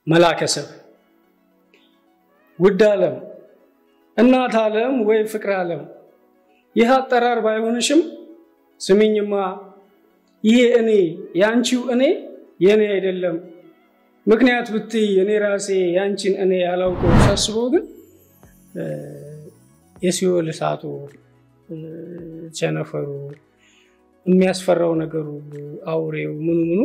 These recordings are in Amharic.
መላከሰብ ውድ ዓለም እናት ዓለም ወይ ፍቅር ዓለም ይህ አጠራር ባይሆንሽም ስሚኝማ ይሄ እኔ የአንቺው እኔ የእኔ አይደለም። ምክንያት ብትይ እኔ ራሴ የአንቺን እኔ ያላውቀው ሳስበው ግን የሲኦል እሳቱ ቸነፈሩ የሚያስፈራው ነገሩ አውሬው ምኑ ምኑ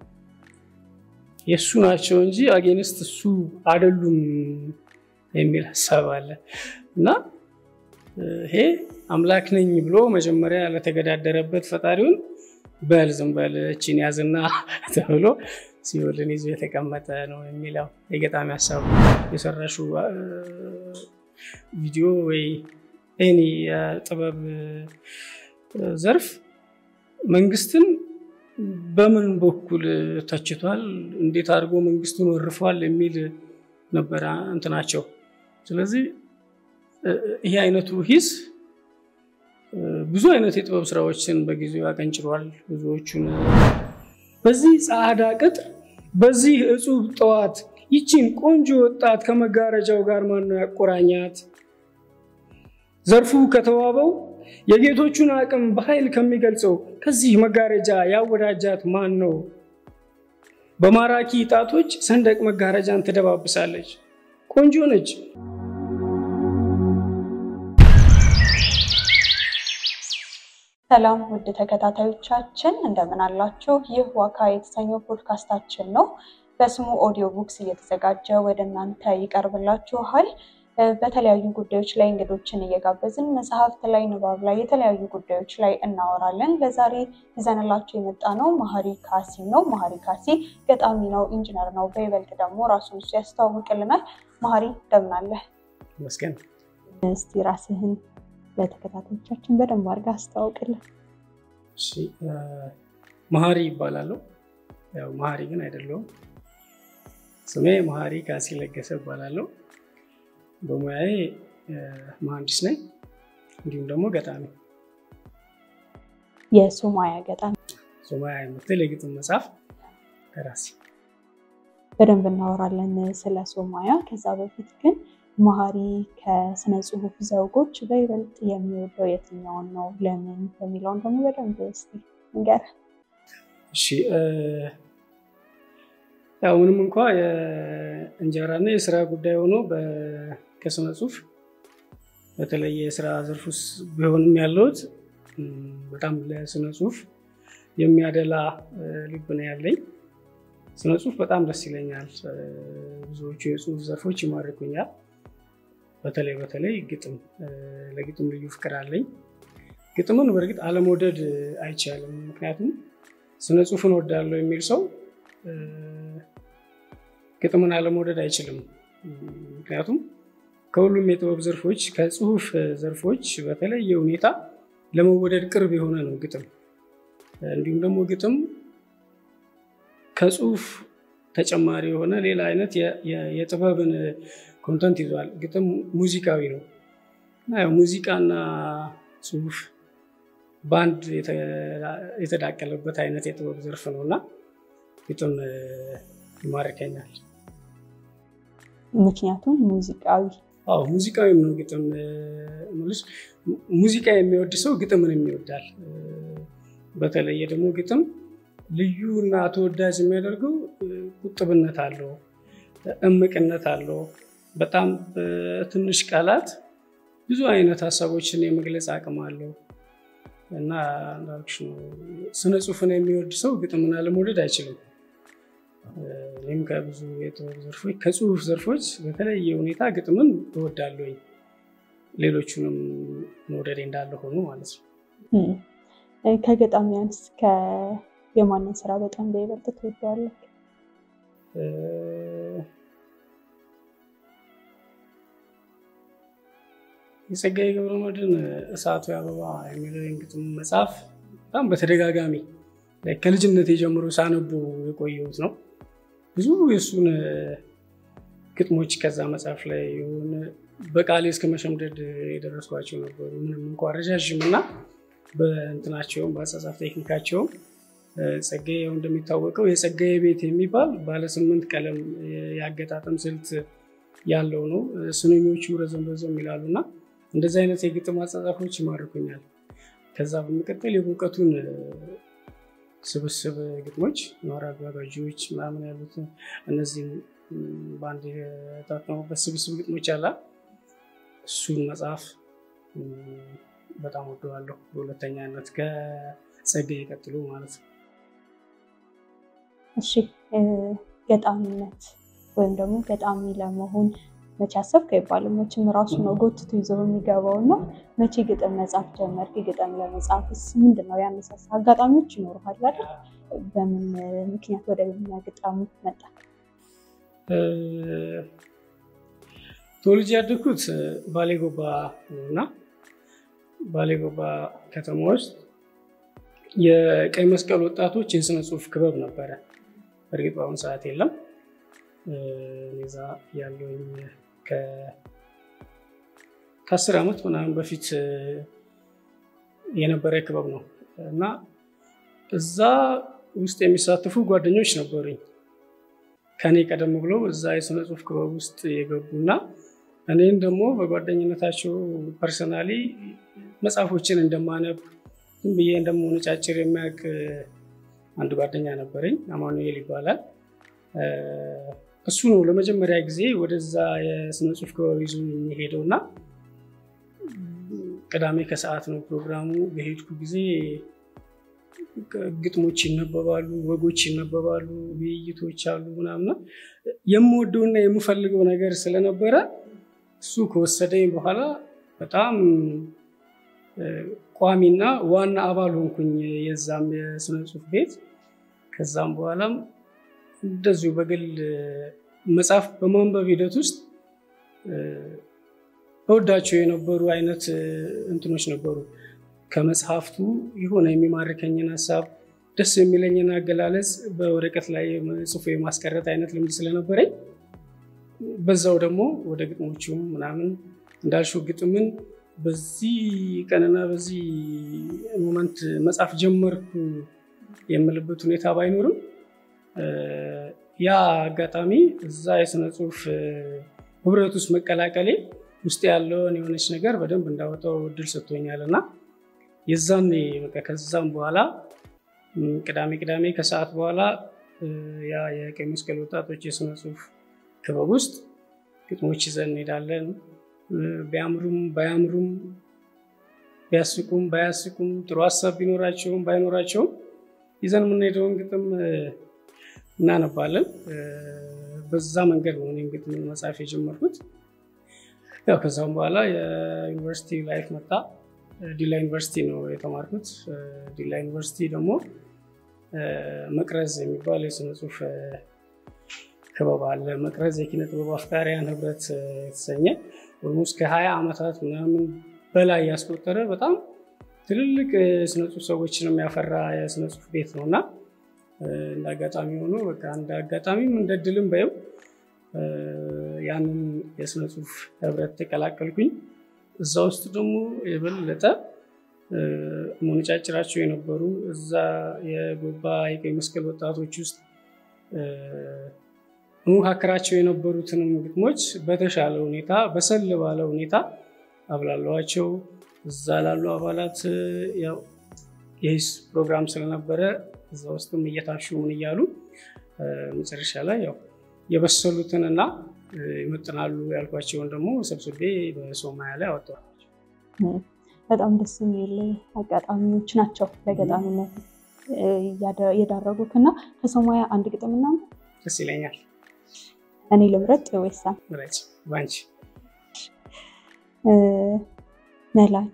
የእሱ ናቸው እንጂ አጌንስት እሱ አይደሉም የሚል ሀሳብ አለ እና ይሄ አምላክ ነኝ ብሎ መጀመሪያ ለተገዳደረበት ፈጣሪውን በል ዝም በል እችን ያዝና ተብሎ ሲኦልን ይዞ የተቀመጠ ነው የሚለው የገጣሚ ሀሳብ የሰራሹ ቪዲዮ ወይ ኤኒ የጥበብ ዘርፍ መንግስትን በምን በኩል ተችቷል፣ እንዴት አድርጎ መንግስቱን ወርፏል የሚል ነበረ እንትናቸው። ስለዚህ ይሄ አይነቱ ሂስ ብዙ አይነት የጥበብ ስራዎችን በጊዜው ያቀንጭሯል። ብዙዎቹን በዚህ ጸዓዳ ቅጥር በዚህ እጹብ ጠዋት ይቺን ቆንጆ ወጣት ከመጋረጃው ጋር ማነው ያቆራኛት? ዘርፉ ከተዋበው የጌቶቹን አቅም በኃይል ከሚገልጸው ከዚህ መጋረጃ ያወዳጃት ማን ነው? በማራኪ ጣቶች ሰንደቅ መጋረጃን ትደባብሳለች። ቆንጆ ነች። ሰላም ውድ ተከታታዮቻችን እንደምን አላችሁ? ይህ ዋካ የተሰኘው ፖድካስታችን ነው። በስሙ ኦዲዮ ቡክስ እየተዘጋጀ ወደ እናንተ ይቀርብላችኋል። በተለያዩ ጉዳዮች ላይ እንግዶችን እየጋበዝን መጽሐፍት ላይ፣ ንባብ ላይ፣ የተለያዩ ጉዳዮች ላይ እናወራለን። ለዛሬ ይዘንላቸው የመጣ ነው መሀሪ ካሲ ነው። መሀሪ ካሲ ገጣሚ ነው፣ ኢንጂነር ነው። በይበልጥ ደግሞ ራሱን እሱ ያስተዋውቅልናል። መሀሪ እንደምን አለህ? ይመስገን። እስቲ ራስህን ለተከታታዮቻችን በደንብ አድርገህ አስተዋውቅልን። መሀሪ ይባላለሁ። ያው መሀሪ ግን አይደለሁም። ስሜ መሀሪ ካሲ ለገሰ ይባላለሁ። በሙያዬ መሀንዲስ ነኝ፣ እንዲሁም ደግሞ ገጣሚ። የሶማያ ገጣሚ ሶማያ የምትል የግጥም መጽሐፍ ደራሲ። በደንብ እናወራለን ስለ ሶማያ። ከዛ በፊት ግን መሀሪ ከስነ ጽሁፍ ዘውጎች በይበልጥ የሚወደው የትኛውን ነው? ለምን የሚለውን ደግሞ በደንብ እስኪ ንገረን። እሺ ያው ምንም እንኳ የእንጀራና የስራ ጉዳይ ሆኖ ከስነ ጽሁፍ በተለየ የስራ ዘርፍ ውስጥ ቢሆንም ያለሁት በጣም ለስነ ጽሁፍ የሚያደላ ልብ ነው ያለኝ። ስነ ጽሁፍ በጣም ደስ ይለኛል። ብዙዎቹ የጽሁፍ ዘርፎች ይማርኩኛል። በተለይ በተለይ ግጥም፣ ለግጥም ልዩ ፍቅር አለኝ። ግጥምን በእርግጥ አለመውደድ አይቻልም። ምክንያቱም ስነ ጽሁፍን ወዳለው የሚል ሰው ግጥምን አለመውደድ አይችልም። ምክንያቱም ከሁሉም የጥበብ ዘርፎች ከጽሁፍ ዘርፎች በተለየ ሁኔታ ለመወደድ ቅርብ የሆነ ነው ግጥም። እንዲሁም ደግሞ ግጥም ከጽሁፍ ተጨማሪ የሆነ ሌላ አይነት የጥበብን ኮንተንት ይዟል። ግጥም ሙዚቃዊ ነው እና ሙዚቃና ጽሁፍ በአንድ የተዳቀለበት አይነት የጥበብ ዘርፍ ነው እና ግጥም ይማርከኛል። ምክንያቱም ሙዚቃዊ አዎ ሙዚቃዊም ነው ግጥም። ሙዚቃ የሚወድ ሰው ግጥምን የሚወዳል። በተለየ ደግሞ ግጥም ልዩ እና ተወዳጅ የሚያደርገው ቁጥብነት አለው፣ እምቅነት አለው። በጣም በትንሽ ቃላት ብዙ አይነት ሀሳቦችን የመግለጽ አቅም አለው እና እንዳልኩሽ ነው ስነ ጽሁፍን የሚወድ ሰው ግጥምን አለመውደድ አይችልም። እኔም ከብዙ የጥበብ ዘርፎች ከጽሁፍ ዘርፎች በተለየ ሁኔታ ግጥምን እወዳለሁኝ። ሌሎቹንም መውደዴ እንዳለ ሆኖ ማለት ነው። ከገጣሚያንስ የማንን ስራ በጣም በይበልጥ ትወደዋለህ? የጸጋዬ ገብረመድኅን እሳቱ አበባ የሚለው የግጥም መጽሐፍ በጣም በተደጋጋሚ ከልጅነት የጀምሮ ሳነቡ የቆየሁት ነው። ብዙ የእሱን ግጥሞች ከዛ መጽሐፍ ላይ የሆነ በቃሌ እስከ መሸምደድ የደረስኳቸው ነበሩ። ምንም እንኳ ረዣዥም እና በእንትናቸውም በአጻጻፍ ቴክኒካቸውም ጸጋዬ ያው እንደሚታወቀው የጸጋዬ ቤት የሚባል ባለስምንት ቀለም የአገጣጠም ስልት ያለው ነው። ስንኞቹ ረዘም ረዘም ይላሉ እና እንደዚህ አይነት የግጥም አጻጻፎች ይማርኩኛል። ከዛ በመቀጠል የእውቀቱን ስብስብ ግጥሞች ኖራ አጋጋጂዎች ምናምን ያሉት እነዚህም በአንድ የታተሙበት ስብስብ ግጥሞች አላ እሱን መጽሐፍ በጣም ወደዋለሁ። በሁለተኛነት ከጸጋዬ ቀጥሎ ማለት ነው። እሺ ገጣሚነት ወይም ደግሞ ገጣሚ ለመሆን መቼ አሰብክ አይባልም። መቼም ራሱ ነው ጎትቶ ይዞ የሚገባው እና መቼ ግጥም መጻፍ ጀመርክ? ግጥም ለመጻፍስ ምንድን ነው ያነሳሳ? አጋጣሚዎች ይኖሩሃል አይደል? በምን ምክንያት ወደ ግጣሙ መጣ? ተወልጄ ያደግኩት ባሌ ጎባ እና ባሌ ጎባ ከተማ ውስጥ የቀይ መስቀል ወጣቶች የስነ ጽሁፍ ክበብ ነበረ። በእርግጥ በአሁኑ ሰዓት የለም። እዛ ያለውኝ ከአስር ዓመት ምናምን በፊት የነበረ ክበብ ነው እና እዛ ውስጥ የሚሳተፉ ጓደኞች ነበሩኝ ከኔ ቀደም ብለው እዛ የስነ ጽሁፍ ክበብ ውስጥ የገቡና እኔን ደግሞ በጓደኝነታቸው ፐርሰናሊ መጽሐፎችን እንደማነብ ዝም ብዬ እንደመሆነጫጭር የሚያውቅ አንድ ጓደኛ ነበረኝ፣ አማኑኤል ይባላል። እሱ ነው ለመጀመሪያ ጊዜ ወደዛ የስነ ጽሁፍ ክበብ ይዞ የሚሄደው እና ቅዳሜ ከሰዓት ነው ፕሮግራሙ። በሄድኩ ጊዜ ግጥሞች ይነበባሉ፣ ወጎች ይነበባሉ፣ ውይይቶች አሉ ምናምና የምወደውና የምፈልገው ነገር ስለነበረ እሱ ከወሰደኝ በኋላ በጣም ቋሚና ዋና አባል ሆንኩኝ የዛም የስነ ጽሁፍ ቤት። ከዛም በኋላም እንደዚሁ በግል መጽሐፍ በማንበብ ሂደት ውስጥ እወዳቸው የነበሩ አይነት እንትኖች ነበሩ። ከመጽሐፍቱ የሆነ የሚማርከኝን ሀሳብ ደስ የሚለኝን አገላለጽ በወረቀት ላይ ጽፎ የማስቀረት አይነት ልምድ ስለነበረኝ በዛው ደግሞ ወደ ግጥሞቹም ምናምን እንዳልሽው ግጥምን በዚህ ቀንና በዚህ ሞመንት መጽሐፍ ጀመርኩ የምልበት ሁኔታ ባይኖርም ያ አጋጣሚ እዛ የስነ ጽሁፍ ህብረት ውስጥ መቀላቀሌ ውስጥ ያለውን የሆነች ነገር በደንብ እንዳወጣው እድል ሰጥቶኛል እና የዛኔ በቃ ከዛም በኋላ ቅዳሜ ቅዳሜ ከሰዓት በኋላ ያ የቀይ መስቀል ወጣቶች የስነ ጽሁፍ ክበብ ውስጥ ግጥሞች ይዘን እንሄዳለን። ቢያምሩም ባያምሩም ቢያስቁም ባያስቁም ጥሩ ሀሳብ ቢኖራቸውም ባይኖራቸውም ይዘን የምንሄደውን ግጥም እናነባለን። በዛ መንገድ ነው እኔም ግጥም መጽሐፍ የጀመርኩት። ያው ከዛም በኋላ የዩኒቨርሲቲ ላይፍ መጣ። ዲላ ዩኒቨርሲቲ ነው የተማርኩት። ዲላ ዩኒቨርሲቲ ደግሞ መቅረዝ የሚባል የስነ ጽሁፍ ክበብ አለ። መቅረዝ የኪነ ጥበብ አፍቃሪያን ህብረት የተሰኘ ኦልሞስት ከሀያ ዓመታት ምናምን በላይ ያስቆጠረ በጣም ትልልቅ የስነ ጽሁፍ ሰዎችን የሚያፈራ የስነ ጽሁፍ ቤት ነው እና እንደ አጋጣሚ ሆኖ በቃ እንደ አጋጣሚም እንደ ድልም በየው ያንን የስነ ጽሁፍ ህብረት ተቀላቀልኩኝ። እዛ ውስጥ ደግሞ የበለጠ መነጫጭራቸው የነበሩ እዛ የጎባ የቀይ መስቀል ወጣቶች ውስጥ መካከራቸው የነበሩትንም ግጥሞች በተሻለ ሁኔታ በሰል ባለ ሁኔታ አብላለዋቸው። እዛ ላሉ አባላት ያው የሂስ ፕሮግራም ስለነበረ እዛ ውስጥም እየታሹ ምን እያሉ መጨረሻ ላይ ያው የበሰሉትንና ይመጥናሉ ያልኳቸውን ደግሞ ሰብስቤ በሶማያ ላይ አወጣኋቸው። በጣም ደስ የሚል አጋጣሚዎች ናቸው ለገጣሚነት የዳረጉት እና ከሶማያ አንድ ግጥምና ደስ ይለኛል። እኔ ልምረጥ ወይሳ ምረጭ ባንቺ መላከ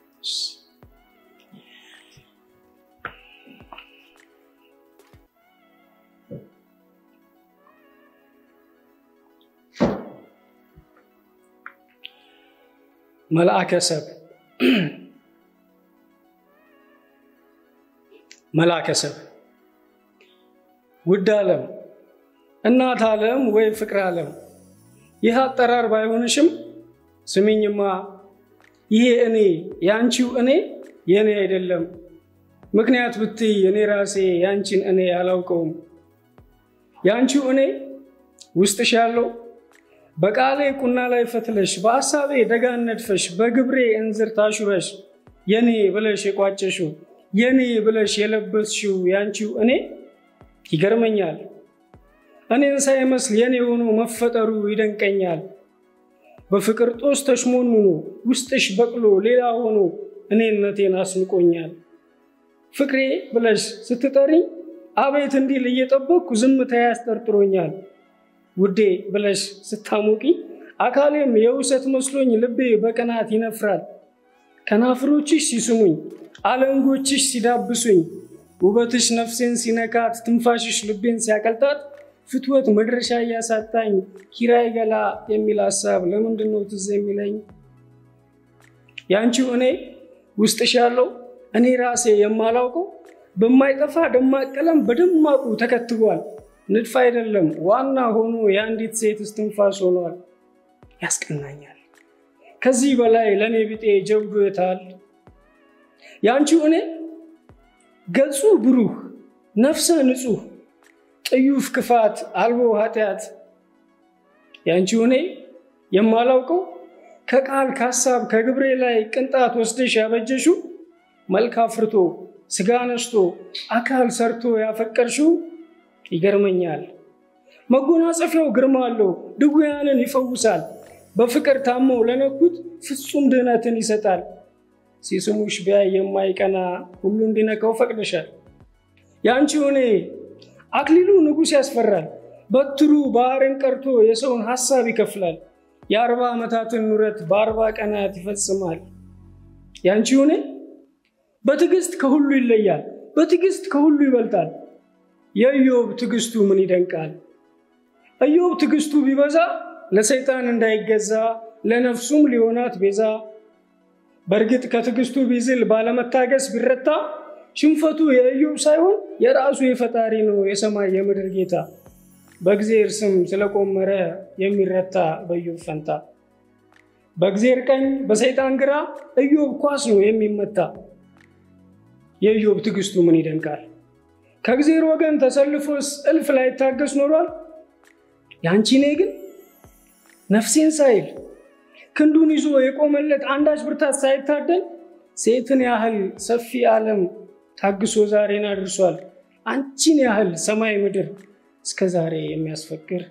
መልአከ ሰብ መልአከ ሰብ ውድ ዓለም እናት ዓለም ወይ ፍቅር ዓለም ይህ አጠራር ባይሆንሽም ስሚኝማ ይሄ እኔ የአንቺው እኔ የእኔ አይደለም ምክንያት ብትይ እኔ ራሴ ያንቺን እኔ አላውቀውም። ያንቺው እኔ ውስጥሽ ያለው በቃሌ ቁና ላይ ፈትለሽ በሐሳቤ ደጋን ነድፈሽ በግብሬ እንዝር ታሹረሽ የኔ ብለሽ የቋጨሽው የኔ ብለሽ የለበስሽው ያንቺው እኔ ይገርመኛል። እኔን ሳይመስል የኔ ሆኖ መፈጠሩ ይደንቀኛል። በፍቅር ጦስ ተሽሞንሙኖ ውስጥሽ በቅሎ ሌላ ሆኖ እኔነቴን አስንቆኛል። ፍቅሬ ብለሽ ስትጠሪኝ አቤት እንዲል እየጠበቅኩ ዝምታ ያስጠርጥሮኛል። ውዴ ብለሽ ስታሞቂ አካሌም የውሰት መስሎኝ ልቤ በቅናት ይነፍራል። ከናፍሮችሽ ሲስሙኝ አለንጎችሽ ሲዳብሱኝ ውበትሽ ነፍሴን ሲነካት ትንፋሽሽ ልቤን ሲያቀልጣት ፍትወት መድረሻ እያሳጣኝ ኪራይ ገላ የሚል ሀሳብ ለምንድን ነው ትዝ የሚለኝ? ያንቺው እኔ ውስጥሽ ያለው እኔ ራሴ የማላውቀው በማይጠፋ ደማቅ ቀለም በደማቁ ተከትቧል። ንድፍ አይደለም ዋና ሆኖ የአንዲት ሴት እስትንፋስ ሆኗል። ያስቀናኛል። ከዚህ በላይ ለእኔ ቢጤ ጀብዱ የታል? ያንቺው እኔ ገጹ ብሩህ ነፍሰ ንጹህ ጥዩፍ ክፋት አልቦ ኃጢአት ያንቺው እኔ የማላውቀው ከቃል ከሀሳብ ከግብሬ ላይ ቅንጣት ወስደሽ ያበጀሽው መልክ አፍርቶ ስጋ ነስቶ አካል ሰርቶ ያፈቀርሽው ይገርመኛል። መጎናጸፊያው ግርማ አለው፣ ድውያንን ይፈውሳል። በፍቅር ታመው ለነኩት ፍጹም ድህነትን ይሰጣል። ሲስሙሽ ቢያይ የማይቀና ሁሉ እንዲነካው ፈቅደሻል። ያንቺው እኔ አክሊሉ ንጉሥ ያስፈራል። በትሩ ባህርን ቀርቶ የሰውን ሐሳብ ይከፍላል። የአርባ ዓመታትን ኑረት በአርባ ቀናት ይፈጽማል። ያንቺው እኔ በትዕግስት ከሁሉ ይለያል፣ በትዕግስት ከሁሉ ይበልጣል። የኢዮብ ትዕግስቱ ምን ይደንቃል! ኢዮብ ትዕግስቱ ቢበዛ ለሰይጣን እንዳይገዛ ለነፍሱም ሊሆናት ቤዛ። በእርግጥ ከትዕግስቱ ቢዝል ባለመታገስ ቢረታ ሽንፈቱ የኢዮብ ሳይሆን የራሱ የፈጣሪ ነው የሰማይ የምድር ጌታ። በእግዜር ስም ስለቆመረ የሚረታ በኢዮብ ፈንታ። በእግዜር ቀኝ በሰይጣን ግራ ኢዮብ ኳስ ነው የሚመታ። የኢዮብ ትዕግስቱ ምን ይደንቃል! ከእግዜር ወገን ተሰልፎስ እልፍ ላይታገስ ኖሯል። ያንቺ እኔ ግን ነፍሴን ሳይል ክንዱን ይዞ የቆመለት አንዳች ብርታት ሳይታደል ሴትን ያህል ሰፊ ዓለም ታግሶ ዛሬን አድርሷል። አንቺን ያህል ሰማይ ምድር እስከ ዛሬ የሚያስፈቅር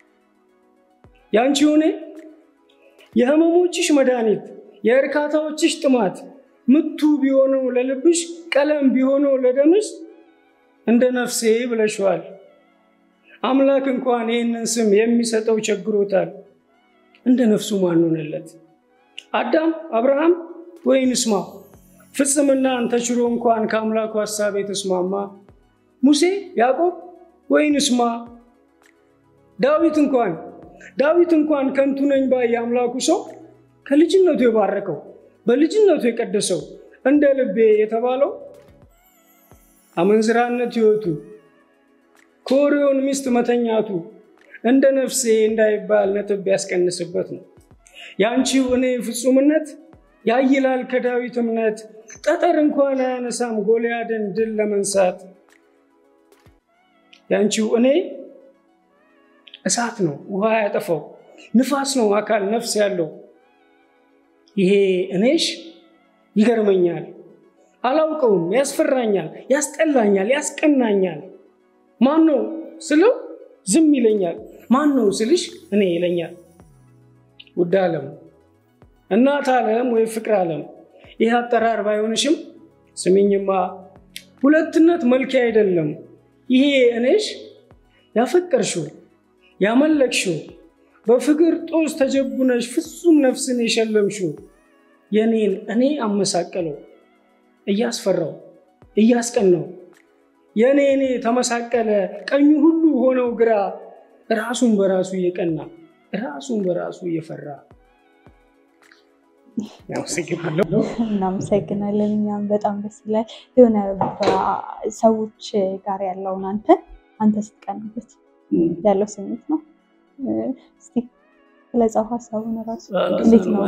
ያንቺ እኔ የህመሞችሽ መድኃኒት የእርካታዎችሽ ጥማት ምቱ ቢሆነው ለልብሽ ቀለም ቢሆነው ለደምሽ እንደ ነፍሴ ብለሽዋል። አምላክ እንኳን ይህንን ስም የሚሰጠው ቸግሮታል። እንደ ነፍሱ ማን ሆነለት? አዳም፣ አብርሃም ወይንስማ ፍጽምናን ተችሎ እንኳን ከአምላኩ ሀሳብ የተስማማ ሙሴ፣ ያዕቆብ ወይንስማ ዳዊት እንኳን ዳዊት እንኳን ከንቱ ነኝ ባይ የአምላኩ ሰው ከልጅነቱ የባረከው በልጅነቱ የቀደሰው እንደ ልቤ የተባለው አመንዝራነት ሕይወቱ ከኦሪዮን ሚስት መተኛቱ እንደ ነፍሴ እንዳይባል ነጥብ ያስቀንስበት ነው። የአንቺው እኔ ፍጹምነት ያይላል ከዳዊት እምነት ጠጠር እንኳን አያነሳም ጎልያድን ድል ለመንሳት። የአንቺው እኔ እሳት ነው ውሃ ያጠፋው ንፋስ ነው አካል ነፍስ ያለው። ይሄ እኔሽ ይገርመኛል፣ አላውቀውም፣ ያስፈራኛል፣ ያስጠላኛል፣ ያስቀናኛል። ማን ነው ስለው ዝም ይለኛል፣ ማን ነው ስልሽ እኔ ይለኛል። ውድ ዓለም እናት ዓለም ወይ ፍቅር ዓለም ይህ አጠራር ባይሆንሽም ስሚኝማ፣ ሁለትነት መልክ አይደለም ይሄ እኔሽ ያፈቀርሽው ያመለክሽው በፍቅር ጦስ ተጀቡነሽ ፍጹም ነፍስን የሸለምሽው የኔን እኔ አመሳቀለው እያስፈራው እያስቀናው የእኔ እኔ ተመሳቀለ ቀኙ ሁሉ ሆነው ግራ ራሱን በራሱ እየቀና ራሱን በራሱ እየፈራ እናመሰግናለን። እኛም በጣም ደስ ይላል። የሆነ ሰዎች ጋር ያለውን አንተ አንተ ስትቀንበት ያለው ስሜት ነው። እስቲ ስለዛው ሀሳቡን ራሱ እንዴት ነው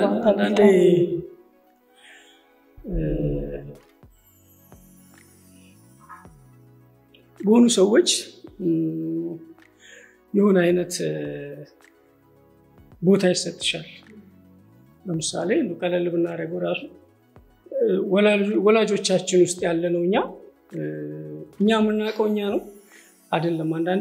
በሆኑ ሰዎች የሆነ አይነት ቦታ ይሰጥሻል። ለምሳሌ ቀለል ብናደርገው ራሱ ወላጆቻችን ውስጥ ያለ ነው እኛ እኛ የምናውቀው እኛ ነው አይደለም። አንዳንዴ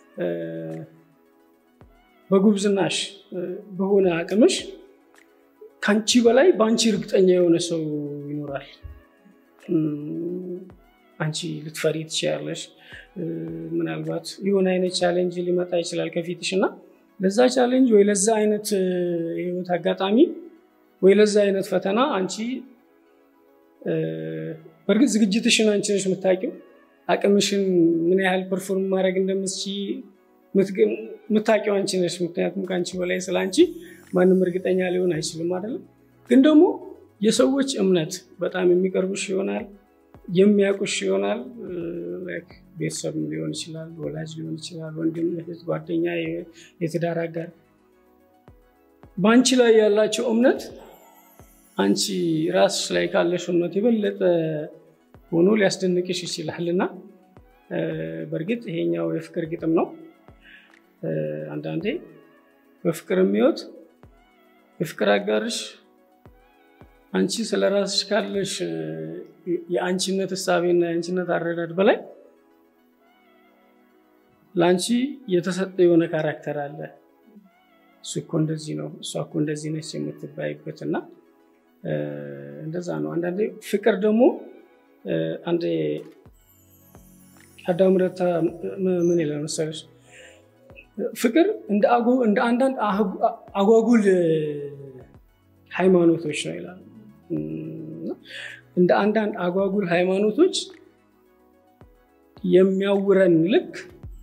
በጉብዝናሽ በሆነ አቅምሽ ከአንቺ በላይ በአንቺ እርግጠኛ የሆነ ሰው ይኖራል። አንቺ ልትፈሪ ትችያለሽ። ምናልባት የሆነ አይነት ቻሌንጅ ሊመጣ ይችላል ከፊትሽ እና ለዛ ቻሌንጅ ወይ ለዛ አይነት የህይወት አጋጣሚ ወይ ለዛ አይነት ፈተና አንቺ በእርግጥ ዝግጅትሽን አንቺ ነሽ የምታውቂው። አቅምሽን ምን ያህል ፐርፎርም ማድረግ እንደምትችይ የምታውቂው አንቺ ነሽ። ምክንያቱም ከአንቺ በላይ ስለ አንቺ ማንም እርግጠኛ ሊሆን አይችልም አይደለም። ግን ደግሞ የሰዎች እምነት በጣም የሚቀርቡሽ ይሆናል፣ የሚያውቁሽ ይሆናል። ቤተሰብ ሊሆን ይችላል፣ ወላጅ ሊሆን ይችላል፣ ወንድም፣ እህት፣ ጓደኛ፣ የትዳር አጋር በአንቺ ላይ ያላቸው እምነት አንቺ ራስሽ ላይ ካለሽ እምነት የበለጠ ሆኖ ሊያስደንቅሽ ይችላል እና በእርግጥ ይሄኛው የፍቅር ግጥም ነው። አንዳንዴ በፍቅር የሚወት የፍቅር አጋርሽ አንቺ ስለ ራስሽ ካለሽ የአንቺነት እሳቤና የአንቺነት አረዳድ በላይ ለአንቺ የተሰጠ የሆነ ካራክተር አለ። እሱ እኮ እንደዚህ ነው፣ እሷ እኮ እንደዚህ ነች የምትባይበት እና እንደዛ ነው። አንዳንዴ ፍቅር ደግሞ አንዴ አዳም ረታ ምን ይላል መሰለሽ ፍቅር እንደ አንዳንድ አጓጉል ሃይማኖቶች ነው ይላል። እንደ አንዳንድ አጓጉል ሃይማኖቶች የሚያውረን ልክ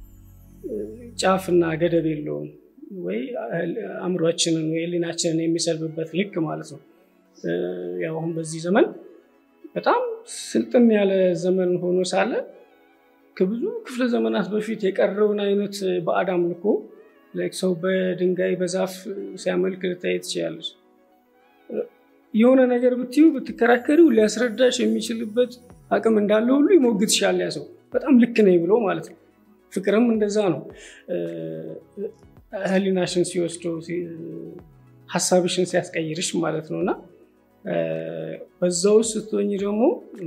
ጫፍና ገደብ የለውም ወይ አእምሯችንን ወይ ሕሊናችንን የሚሰልብበት ልክ ማለት ነው። ያው አሁን በዚህ ዘመን በጣም ስልጥን ያለ ዘመን ሆኖ ሳለ ከብዙ ክፍለ ዘመናት በፊት የቀረውን አይነት ባዕድ አምልኮ ሰው በድንጋይ በዛፍ ሲያመልክ ልታይ ትችላለች። የሆነ ነገር ብትዩ ብትከራከሪው ሊያስረዳሽ የሚችልበት አቅም እንዳለ ሁሉ ይሞግትሻል ያ ሰው በጣም ልክ ነኝ ብሎ ማለት ነው። ፍቅርም እንደዛ ነው። ህሊናሽን ሲወስደው ሀሳብሽን ሲያስቀይርሽ ማለት ነው እና በዛ ውስጥ ስትሆኝ ደግሞ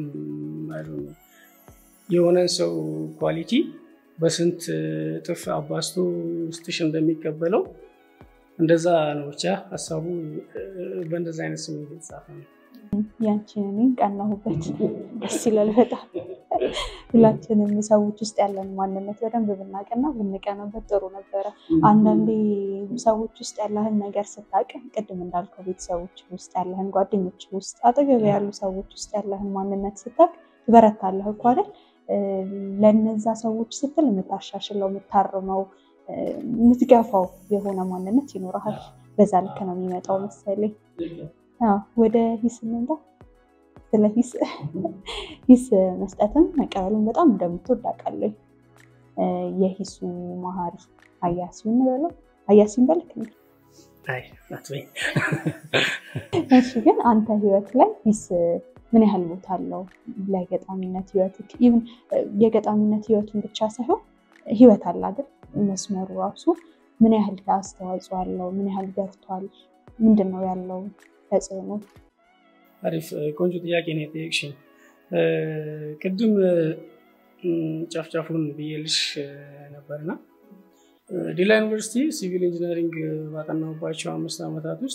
የሆነን ሰው ኳሊቲ በስንት እጥፍ አባስቶ ውስጥሽ እንደሚቀበለው እንደዛ ነው። ብቻ ሀሳቡ በእንደዛ አይነት ስሜት የተጻፈ ነው። ያንቺን እኔ ቀናሁበት። ደስ ይላል በጣም ሁላችንም ሰዎች ውስጥ ያለን ማንነት በደንብ ብናቅና ብንቀናበት ጥሩ ነበረ። አንዳንዴ ሰዎች ውስጥ ያለህን ነገር ስታቅ፣ ቅድም እንዳልከው ቤተሰቦች ውስጥ ያለህን፣ ጓደኞች ውስጥ፣ አጠገብ ያሉ ሰዎች ውስጥ ያለህን ማንነት ስታቅ ትበረታለህ እኮ አይደል? ለነዛ ሰዎች ስትል የምታሻሽለው፣ የምታርመው፣ የምትገፋው የሆነ ማንነት ይኖረሃል። በዛ ልክ ነው የሚመጣው መሰለኝ። ወደ ሂስ እንምጣ። ስለ ሂስ ሂስ መስጠትም መቀበልን በጣም እንደምትወድ አውቃለሁ። የሂሱ መሀሪ ሀያሲውን በለው ሀያሲን በልክ ነው። እሺ፣ ግን አንተ ህይወት ላይ ሂስ ምን ያህል ቦታ አለው ለገጣሚነት ህይወት? የገጣሚነት ህይወቱን ብቻ ሳይሆን ህይወት አለ አይደል? መስመሩ ራሱ ምን ያህል አስተዋጽኦ አለው? ምን ያህል ገፍቷል? ምንድን ነው ያለው ተጽዕኖ? አሪፍ ቆንጆ ጥያቄ ነው የጠየቅሽኝ። ቅድም ጫፍጫፉን ብዬልሽ ነበርና ዲላ ዩኒቨርሲቲ ሲቪል ኢንጂነሪንግ ባጠናሁባቸው አምስት ዓመታት ውስጥ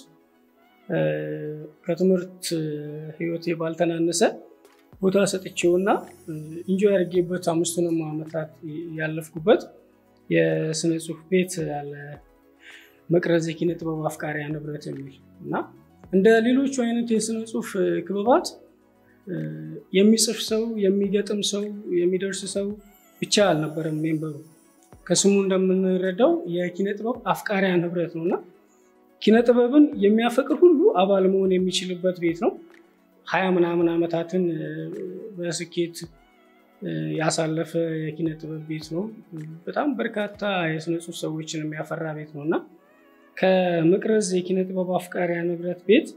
ከትምህርት ህይወቴ ባልተናነሰ ቦታ ሰጥቼውና ኢንጆይ አድርጌበት አምስቱንም ዓመታት ያለፍኩበት የስነ ጽሁፍ ቤት ያለ መቅረዝ የኪነ ጥበብ አፍቃሪያ ንብረት የሚል እና እንደ ሌሎቹ አይነት የስነ ጽሁፍ ክበባት የሚጽፍ ሰው የሚገጥም ሰው የሚደርስ ሰው ብቻ አልነበረም ሜምበሩ። ከስሙ እንደምንረዳው የኪነ ጥበብ አፍቃሪያ ንብረት ነው እና ኪነ ጥበብን የሚያፈቅር ሁሉ አባል መሆን የሚችልበት ቤት ነው። ሀያ ምናምን ዓመታትን በስኬት ያሳለፈ የኪነ ጥበብ ቤት ነው። በጣም በርካታ የስነ ጽሁፍ ሰዎችን የሚያፈራ ቤት ነው እና ከመቅረዝ የኪነ ጥበብ አፍቃሪያ ንብረት ቤት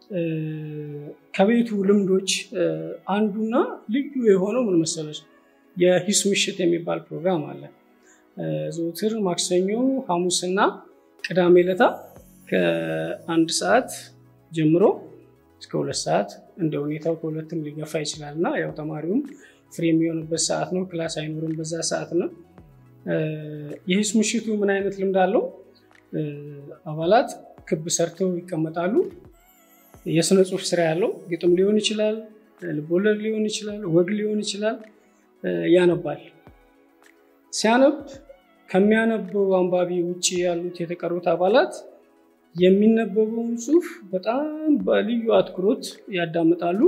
ከቤቱ ልምዶች አንዱና ልዩ የሆነው ምን መሰለች፣ የሂስ ምሽት የሚባል ፕሮግራም አለ። ዘውትር ማክሰኞ፣ ሐሙስና ቅዳሜ ለታ ከአንድ ሰዓት ጀምሮ እስከ ሁለት ሰዓት እንደ ሁኔታው ከሁለትም ሊገፋ ይችላል እና ያው ተማሪውም ፍሬ የሚሆንበት ሰዓት ነው። ክላስ አይኖርም በዛ ሰዓት ነው። የሂስ ምሽቱ ምን አይነት ልምድ አለው? አባላት ክብ ሰርተው ይቀመጣሉ። የስነ ጽሁፍ ስራ ያለው ግጥም ሊሆን ይችላል፣ ልቦለድ ሊሆን ይችላል፣ ወግ ሊሆን ይችላል። ያነባል። ሲያነብ ከሚያነበው አንባቢ ውጭ ያሉት የተቀሩት አባላት የሚነበበውን ጽሁፍ በጣም በልዩ አትኩሮት ያዳምጣሉ።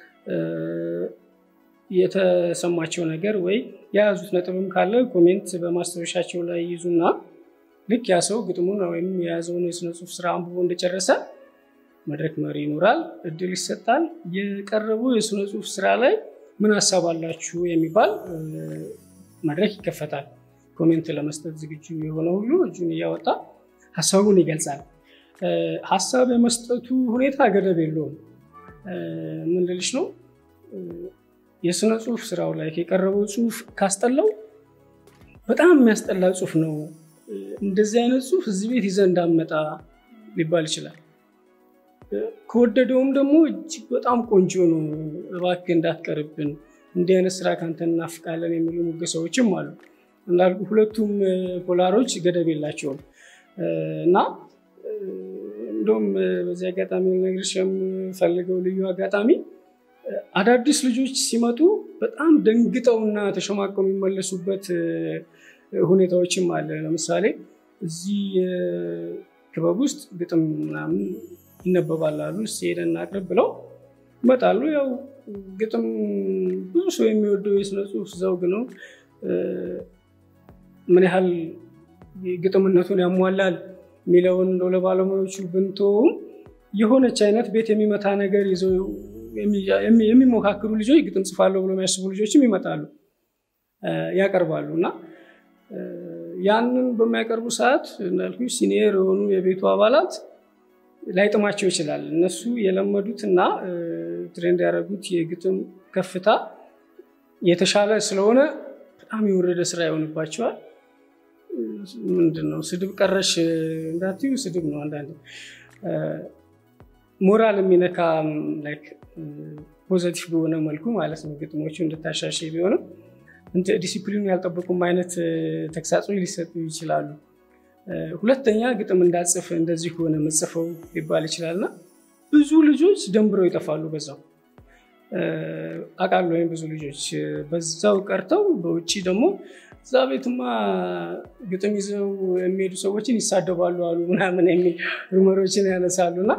የተሰማቸው ነገር ወይ የያዙት ነጥብም ካለ ኮሜንት በማስታወሻቸው ላይ ይዙና ልክ ያ ሰው ግጥሙን ወይም የያዘውን የስነ ጽሁፍ ስራ አንብቦ እንደጨረሰ መድረክ መሪ ይኖራል፣ እድል ይሰጣል። የቀረበው የስነ ጽሁፍ ስራ ላይ ምን ሀሳብ አላችሁ የሚባል መድረክ ይከፈታል። ኮሜንት ለመስጠት ዝግጁ የሆነ ሁሉ እጁን እያወጣ ሀሳቡን ይገልጻል። ሀሳብ የመስጠቱ ሁኔታ ገደብ የለውም። ምን ልልሽ ነው? የስነ ጽሁፍ ስራው ላይ የቀረበው ጽሁፍ ካስጠላው በጣም የሚያስጠላ ጽሁፍ ነው፣ እንደዚህ አይነት ጽሁፍ እዚህ ቤት ይዘህ እንዳመጣ ሊባል ይችላል። ከወደደውም ደግሞ እጅግ በጣም ቆንጆ ነው፣ እባክህ እንዳትቀርብን፣ እንዲህ አይነት ስራ ከአንተ እናፍቃለን የሚሉ ሙገሳዎችም አሉ። እንዳልኩ ሁለቱም ፖላሮች ገደብ የላቸውም እና እንደውም በዚህ አጋጣሚ ልነግርሽ የምፈልገው ልዩ አጋጣሚ አዳዲስ ልጆች ሲመጡ በጣም ደንግጠውና ተሸማቀው የሚመለሱበት ሁኔታዎችም አለ። ለምሳሌ እዚህ ክበብ ውስጥ ግጥም ምናምን ይነበባል አሉ። ሄደን እናቅርብ ብለው ይመጣሉ። ያው ግጥም ብዙ ሰው የሚወደው የስነ ጽሁፍ ዘውግ ነው። ምን ያህል ግጥምነቱን ያሟላል የሚለውን እንደው ለባለሙያዎቹ ብንተውም የሆነች አይነት ቤት የሚመታ ነገር ይዘው የሚሞካክሩ ልጆች ግጥም ጽፋለሁ ብሎ የሚያስቡ ልጆችም ይመጣሉ፣ ያቀርባሉ እና ያንን በሚያቀርቡ ሰዓት እንዳልኩ ሲኒየር የሆኑ የቤቱ አባላት ላይጥማቸው ይችላል። እነሱ የለመዱት እና ትሬንድ ያደረጉት የግጥም ከፍታ የተሻለ ስለሆነ በጣም የወረደ ስራ ይሆንባቸዋል። ምንድን ነው ስድብ ቀረሽ እንዳትዩ፣ ስድብ ነው አንዳንድ ሞራል የሚነካ ፖዘቲቭ በሆነ መልኩ ማለት ነው። ግጥሞቹ እንድታሻሽ ቢሆንም ዲሲፕሊኑ ያልጠበቁም አይነት ተግሳጾች ሊሰጡ ይችላሉ። ሁለተኛ ግጥም እንዳጽፍ እንደዚህ ከሆነ መጽፈው ሊባል ይችላል እና ብዙ ልጆች ደንብረው ይጠፋሉ። በዛው አውቃለሁ ወይም ብዙ ልጆች በዛው ቀርተው በውጭ ደግሞ እዛ ቤትማ ግጥም ይዘው የሚሄዱ ሰዎችን ይሳደባሉ አሉ ምናምን የሚል ሩመሮችን ያነሳሉ እና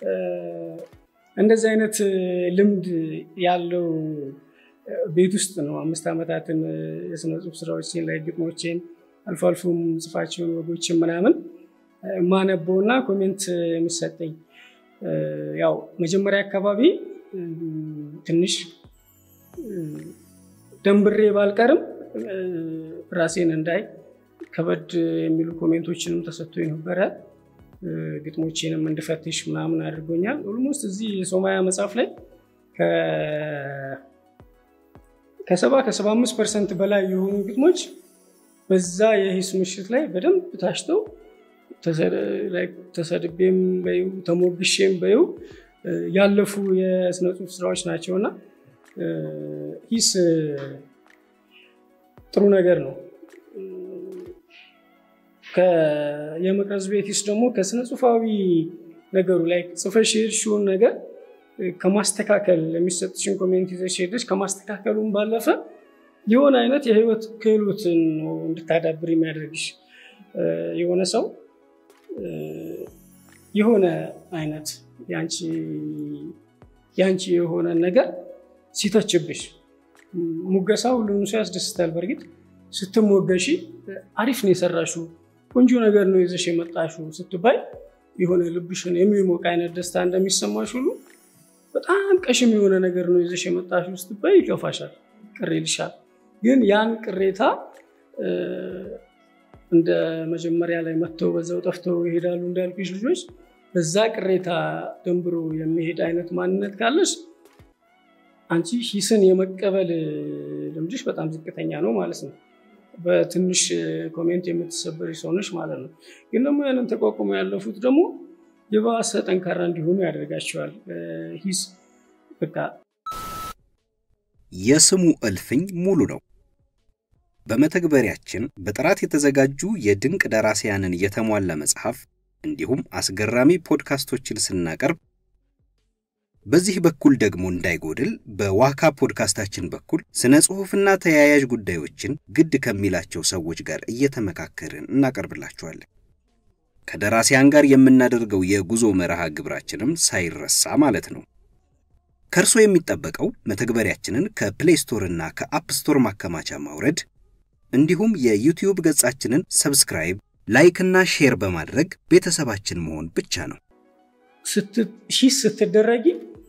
እንደዚህ አይነት ልምድ ያለው ቤት ውስጥ ነው አምስት ዓመታትን የስነ ጽሁፍ ስራዎችን ላይ ግጥሞችን አልፎ አልፎም ጽፋቸውን ወጎችን ምናምን ማነበው እና ኮሜንት የሚሰጠኝ ያው መጀመሪያ አካባቢ ትንሽ ደንብሬ ባልቀርም ራሴን እንዳይ ከበድ የሚሉ ኮሜንቶችንም ተሰጥቶ ነበረ። ግጥሞቼንም እንድፈትሽ ምናምን አድርጎኛል። ኦልሞስት እዚህ የሶማያ መጽሐፍ ላይ ከሰባ ከሰባ አምስት ፐርሰንት በላይ የሆኑ ግጥሞች በዛ የሂስ ምሽት ላይ በደንብ ታሽተው ተሰድቤም በይው ተሞግሼም በይው ያለፉ የስነ ጽሁፍ ስራዎች ናቸው እና ሂስ ጥሩ ነገር ነው። የመቅረዝ ቤት ሂስ ደግሞ ከስነ ጽሁፋዊ ነገሩ ላይ ጽፈሽ የሄድሽውን ነገር ከማስተካከል የሚሰጥሽን ኮሜንት ይዘሽ ሄደሽ ከማስተካከሉም ባለፈ የሆነ አይነት የህይወት ክህሎትን ነው እንድታዳብር የሚያደርግሽ። የሆነ ሰው የሆነ አይነት ያንቺ የሆነ ነገር ሲተችብሽ ሙገሳ ሁሉንም ሰው ያስደስታል። በእርግጥ ስትሞገሺ አሪፍ ነው የሰራሽው፣ ቆንጆ ነገር ነው ይዘሽ የመጣሽው ስትባይ የሆነ ልብሽን የሚሞቅ አይነት ደስታ እንደሚሰማሽ ሁሉ በጣም ቀሽም የሆነ ነገር ነው ይዘሽ የመጣሽው ስትባይ ይከፋሻል፣ ቅር ይልሻል። ግን ያን ቅሬታ እንደ መጀመሪያ ላይ መጥተው በዛው ጠፍተው ይሄዳሉ እንዳልኩሽ ልጆች በዛ ቅሬታ ደንብሮ የሚሄድ አይነት ማንነት ካለሽ አንቺ ሂስን የመቀበል ልምድሽ በጣም ዝቅተኛ ነው ማለት ነው። በትንሽ ኮሜንት የምትሰበሪ ሰውነች ማለት ነው። ግን ደግሞ ያንን ተቋቁሞ ያለፉት ደግሞ የባሰ ጠንካራ እንዲሆኑ ያደርጋቸዋል። ሂስ በቃ የስሙ እልፍኝ ሙሉ ነው። በመተግበሪያችን በጥራት የተዘጋጁ የድንቅ ደራሲያንን የተሟላ መጽሐፍ እንዲሁም አስገራሚ ፖድካስቶችን ስናቀርብ በዚህ በኩል ደግሞ እንዳይጎድል በዋካ ፖድካስታችን በኩል ስነ ጽሑፍና ተያያዥ ጉዳዮችን ግድ ከሚላቸው ሰዎች ጋር እየተመካከርን እናቀርብላችኋለን። ከደራሲያን ጋር የምናደርገው የጉዞ መርሃ ግብራችንም ሳይረሳ ማለት ነው። ከእርሶ የሚጠበቀው መተግበሪያችንን ከፕሌይ ስቶር እና ከአፕ ስቶር ማከማቻ ማውረድ እንዲሁም የዩቲዩብ ገጻችንን ሰብስክራይብ፣ ላይክ እና ሼር በማድረግ ቤተሰባችን መሆን ብቻ ነው። ሂስ ስትደረጊ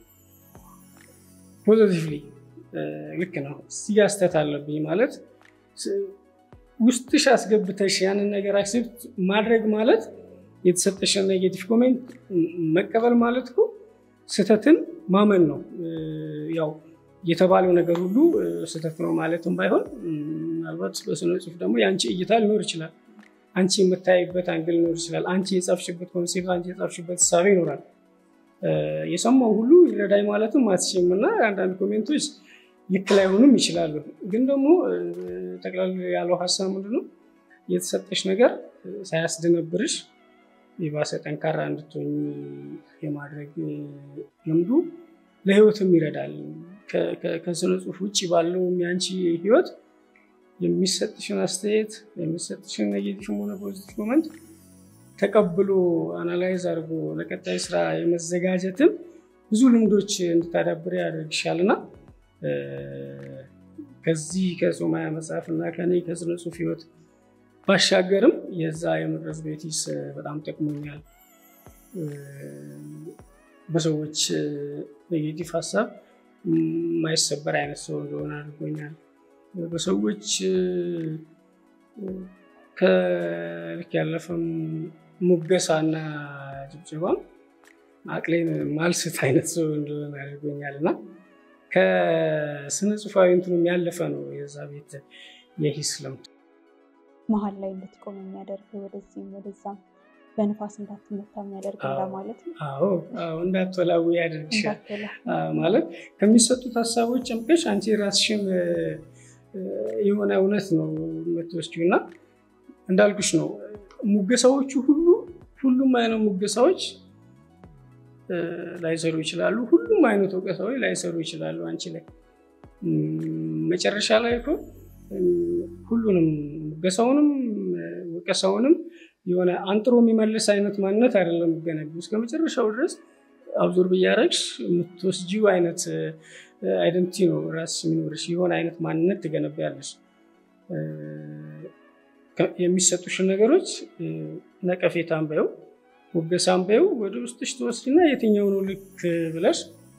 ፖዘቲቭሊ ልክ ነው። እዚህ ጋ ስህተት አለብኝ ማለት ውስጥሽ አስገብተሽ ያንን ነገር አክሴፕት ማድረግ ማለት የተሰጠሽን ኔጌቲቭ ኮሜንት መቀበል ማለት እኮ ስህተትን ማመን ነው። ያው የተባለው ነገር ሁሉ ስህተት ነው ማለትም ባይሆን ምናልባት በስነ ጽሁፍ ደግሞ የአንቺ እይታ ሊኖር ይችላል። አንቺ የምታይበት አንግል ሊኖር ይችላል። አንቺ የጻፍሽበት ኮንሴፕት፣ አንቺ የጻፍሽበት ሳቢ ይኖራል። የሰማው ሁሉ ይረዳኝ ማለትም አትችም እና አንዳንድ ኮሜንቶች ልክ ላይሆኑም ይችላሉ። ግን ደግሞ ጠቅላላ ያለው ሀሳብ ምንድነው የተሰጠሽ ነገር ሳያስደነብርሽ የባሰ ጠንካራ እንድትሆኝ የማድረግ ልምዱ ለህይወትም ይረዳል። ከስነ ጽሁፍ ውጭ ባለው የአንቺ ህይወት የሚሰጥሽን አስተያየት የሚሰጥሽን ኔጌቲቭ ሆነ ፖዚቲቭ ኮመንት ተቀብሎ አናላይዝ አድርጎ ለቀጣይ ስራ የመዘጋጀትን ብዙ ልምዶች እንድታዳብር ያደርግሻል እና ከዚህ ከሶማያ መጽሐፍ እና ከኔ ከስነ ጽሁፍ ህይወት ባሻገርም የዛ የመድረስ ቤቲስ በጣም ጠቅሞኛል። በሰዎች ኔጌቲቭ ሀሳብ የማይሰበር አይነት ሰው እንደሆነ አድርጎኛል። በሰዎች ከልክ ያለፈም ሙገሳና ጭብጨባም አቅሌን ማልስት አይነት ሰው እንደሆነ አድርጎኛል እና ከስነ ጽሁፋዊ እንትኑም ያለፈ ነው የዛ ቤት የሂስ ልምድ መሀል ላይ እንድትቆም የሚያደርግ ወደዚህም ወደዛም በንፋስ እንዳትመታ የሚያደርግ እንደማለት ነው። አዎ እንዳትወላዊ ያደርግሻል። ማለት ከሚሰጡት ሀሳቦች ጨምቀሽ አንቺ ራስሽን የሆነ እውነት ነው የምትወስጂው እና እንዳልኩሽ ነው ሙገሳዎቹ ሁሉ ሁሉም አይነት ሙገሳዎች ላይሰሩ ይችላሉ። ሁሉም አይነት ወቀሳዎች ላይሰሩ ይችላሉ አንቺ ላይ መጨረሻ ላይ እኮ ሁሉንም ሙገሳውንም ወቀሳውንም የሆነ አንጥሮ የሚመልስ አይነት ማንነት አይደለም የሚገነቢው። እስከ መጨረሻው ድረስ አብዞር ብያረግሽ የምትወስጂው አይነት አይደንቲ ነው ራስ የሚኖርሽ የሆነ አይነት ማንነት ትገነቢያለሽ። የሚሰጡሽን ነገሮች ነቀፌታን በይው ሙገሳን በይው ወደ ውስጥሽ ትወስድና የትኛው ነው ልክ ብለሽ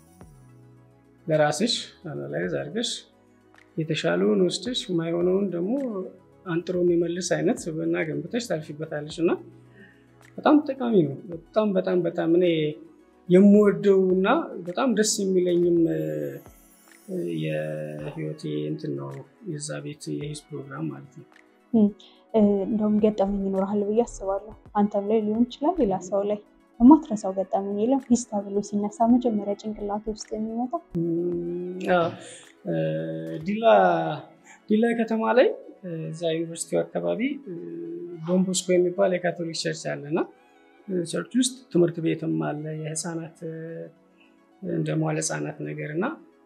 ለራስሽ አናላይዝ አድርገሽ የተሻለውን ወስደሽ የማይሆነውን ደግሞ አንጥሮ የሚመልስ አይነት ስብዕና ገንብተሽ ታልፊበታለሽ እና በጣም ጠቃሚ ነው። በጣም በጣም በጣም እኔ የምወደው እና በጣም ደስ የሚለኝም የህይወቴ እንትን ነው የዛ ቤት የሂስ ፕሮግራም ማለት ነው። እንደውም ገጠመኝ ይኖርሃል ብዬ አስባለሁ። አንተም ላይ ሊሆን ይችላል፣ ሌላ ሰው ላይ የማትረሳው ገጠመኝ የለም? ሂስ ተብሎ ሲነሳ መጀመሪያ ጭንቅላት ውስጥ የሚመጣው ዲላ ከተማ ላይ እዛ ዩኒቨርሲቲው አካባቢ ዶንቦስኮ የሚባል የካቶሊክ ቸርች አለ እና ቸርች ውስጥ ትምህርት ቤትም አለ የህፃናት እንደ መዋለ ህፃናት ነገር እና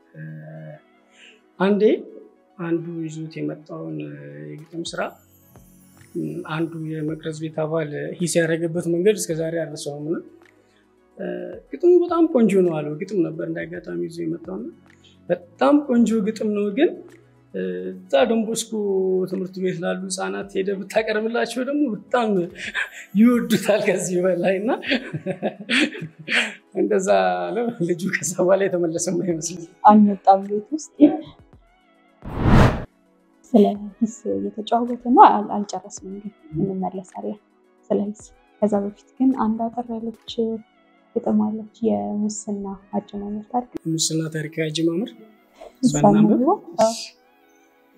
አንዴ አንዱ ይዞት የመጣውን የግጥም ስራ አንዱ የመቅረዝ ቤት አባል ሂስ ያደረገበት መንገድ እስከዛሬ አልረሳውም። እና ግጥሙ በጣም ቆንጆ ነው አለው። ግጥም ነበር እንዳጋጣሚ ይዞ የመጣው በጣም ቆንጆ ግጥም ነው ግን እዛ ዶንቦስኮ ትምህርት ቤት ላሉ ህፃናት ሄደ ብታቀርብላቸው ደግሞ በጣም ይወዱታል ከዚህ በላይ እና እንደዛ አለው። ልጁ ከዛ በኋላ የተመለሰም አይመስልም። አልመጣም ቤት ውስጥ ስለ ሂስ እየተጫወተ ነው። አልጨረስም፣ ግን እንመለሳለን ስለ ሂስ። ከዛ በፊት ግን አንድ አጠር ያለች ግጥም አለች፣ የሙስና አጀማመር ታሪክ። ሙስና ታሪካዊ አጀማመር እሷን አንብቦ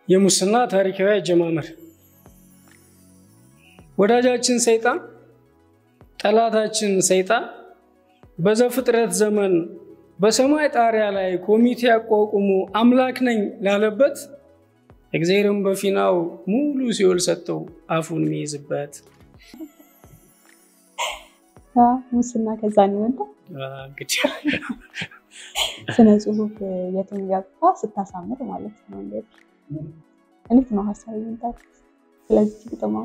የሙስና ታሪካዊ አጀማመር ወዳጃችን ሰይጣን ጠላታችን ሰይጣን በዘፍጥረት ዘመን በሰማይ ጣሪያ ላይ ኮሚቴ አቋቁሞ አምላክ ነኝ ላለበት እግዚአብሔርም በፊናው ሙሉ ሲኦል ሰጠው አፉን የሚይዝበት ሙስና ከዛ ነው የመጣው። እንግዲህ ስነ ጽሁፍ የትም ገብታ ስታሳምር ማለት ነው። እንዴት እንዴት ነው ሀሳብ ይመጣል? ስለዚህ ግጥማ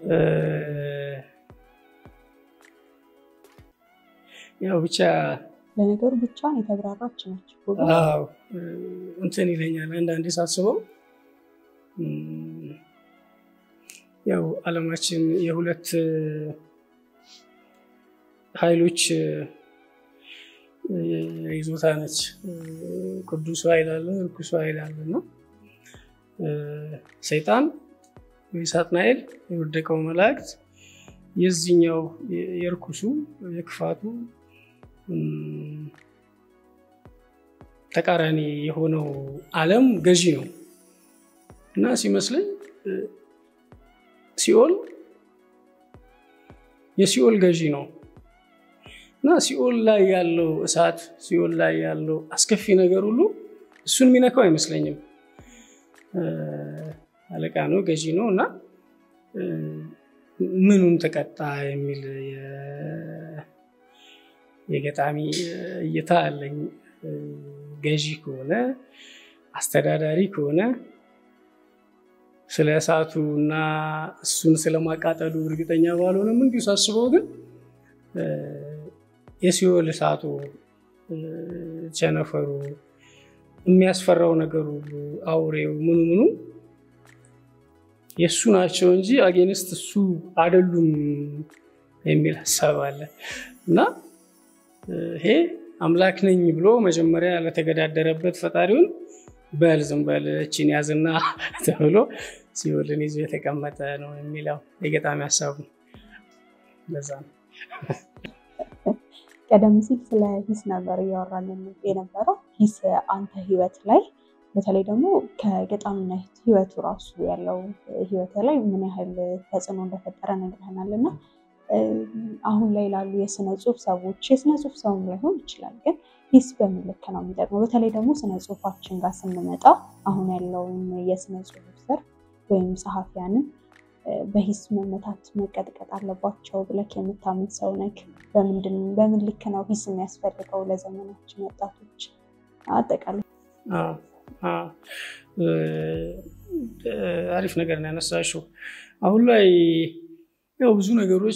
ያው ብቻ ለነገሩ ብቻዋን የተብራራች ነች። አዎ እንትን ይለኛል አንዳንዴ ሳስበው ያው ዓለማችን የሁለት ኃይሎች ይዞታ ነች። ቅዱሱ ኃይል አለ፣ እርኩሱ ኃይል አለ እና ሰይጣን ወይ ሳጥናኤል የወደቀው መላእክት የዚህኛው የእርኩሱ የክፋቱ ተቃራኒ የሆነው ዓለም ገዢ ነው እና ሲመስለኝ ሲኦል የሲኦል ገዢ ነው እና ሲኦል ላይ ያለው እሳት ሲኦል ላይ ያለው አስከፊ ነገር ሁሉ እሱን የሚነካው አይመስለኝም። አለቃ ነው፣ ገዢ ነው እና ምኑን ተቀጣ የሚል የገጣሚ እይታ አለኝ። ገዢ ከሆነ አስተዳዳሪ ከሆነ ስለ እሳቱ እና እሱን ስለማቃጠሉ እርግጠኛ ባልሆነም እንዲሁ ሳስበው ግን የሲኦል እሳቱ፣ ቸነፈሩ፣ የሚያስፈራው ነገር ሁሉ አውሬው፣ ምኑ ምኑ የእሱ ናቸው እንጂ አጌንስት እሱ አይደሉም የሚል ሀሳብ አለ እና ይሄ አምላክ ነኝ ብሎ መጀመሪያ ለተገዳደረበት ፈጣሪውን በል ዝም በል እችን ያዝና ተብሎ ሲኦልን ይዞ የተቀመጠ ነው የሚለው የገጣሚ ሀሳቡ ለዛ ነው። ቀደም ሲል ስለ ሂስ ነበር እያወራን የነበረው። ሂስ አንተ ህይወት ላይ በተለይ ደግሞ ከገጣሚነት ህይወቱ ራሱ ያለው ህይወት ላይ ምን ያህል ተጽዕኖ እንደፈጠረ ነግረህናል እና አሁን ላይ ላሉ የስነ ጽሁፍ ሰዎች የስነ ጽሁፍ ሰውም ላይሆን ይችላል፣ ግን ሂስ በምን ልክ ነው የሚጠቅመው? በተለይ ደግሞ ስነ ጽሁፋችን ጋር ስንመጣ አሁን ያለውን የስነ ጽሁፍ ዘርፍ ወይም ጸሐፊያንን በሂስ መመታት መቀጥቀጥ አለባቸው ብለህ የምታምን ሰው ነህ? በምን ልክ ነው ሂስ የሚያስፈልገው ለዘመናችን ወጣቶች? አጠቃላይ አሪፍ ነገር ነው ያነሳሽው። አሁን ላይ ያው ብዙ ነገሮች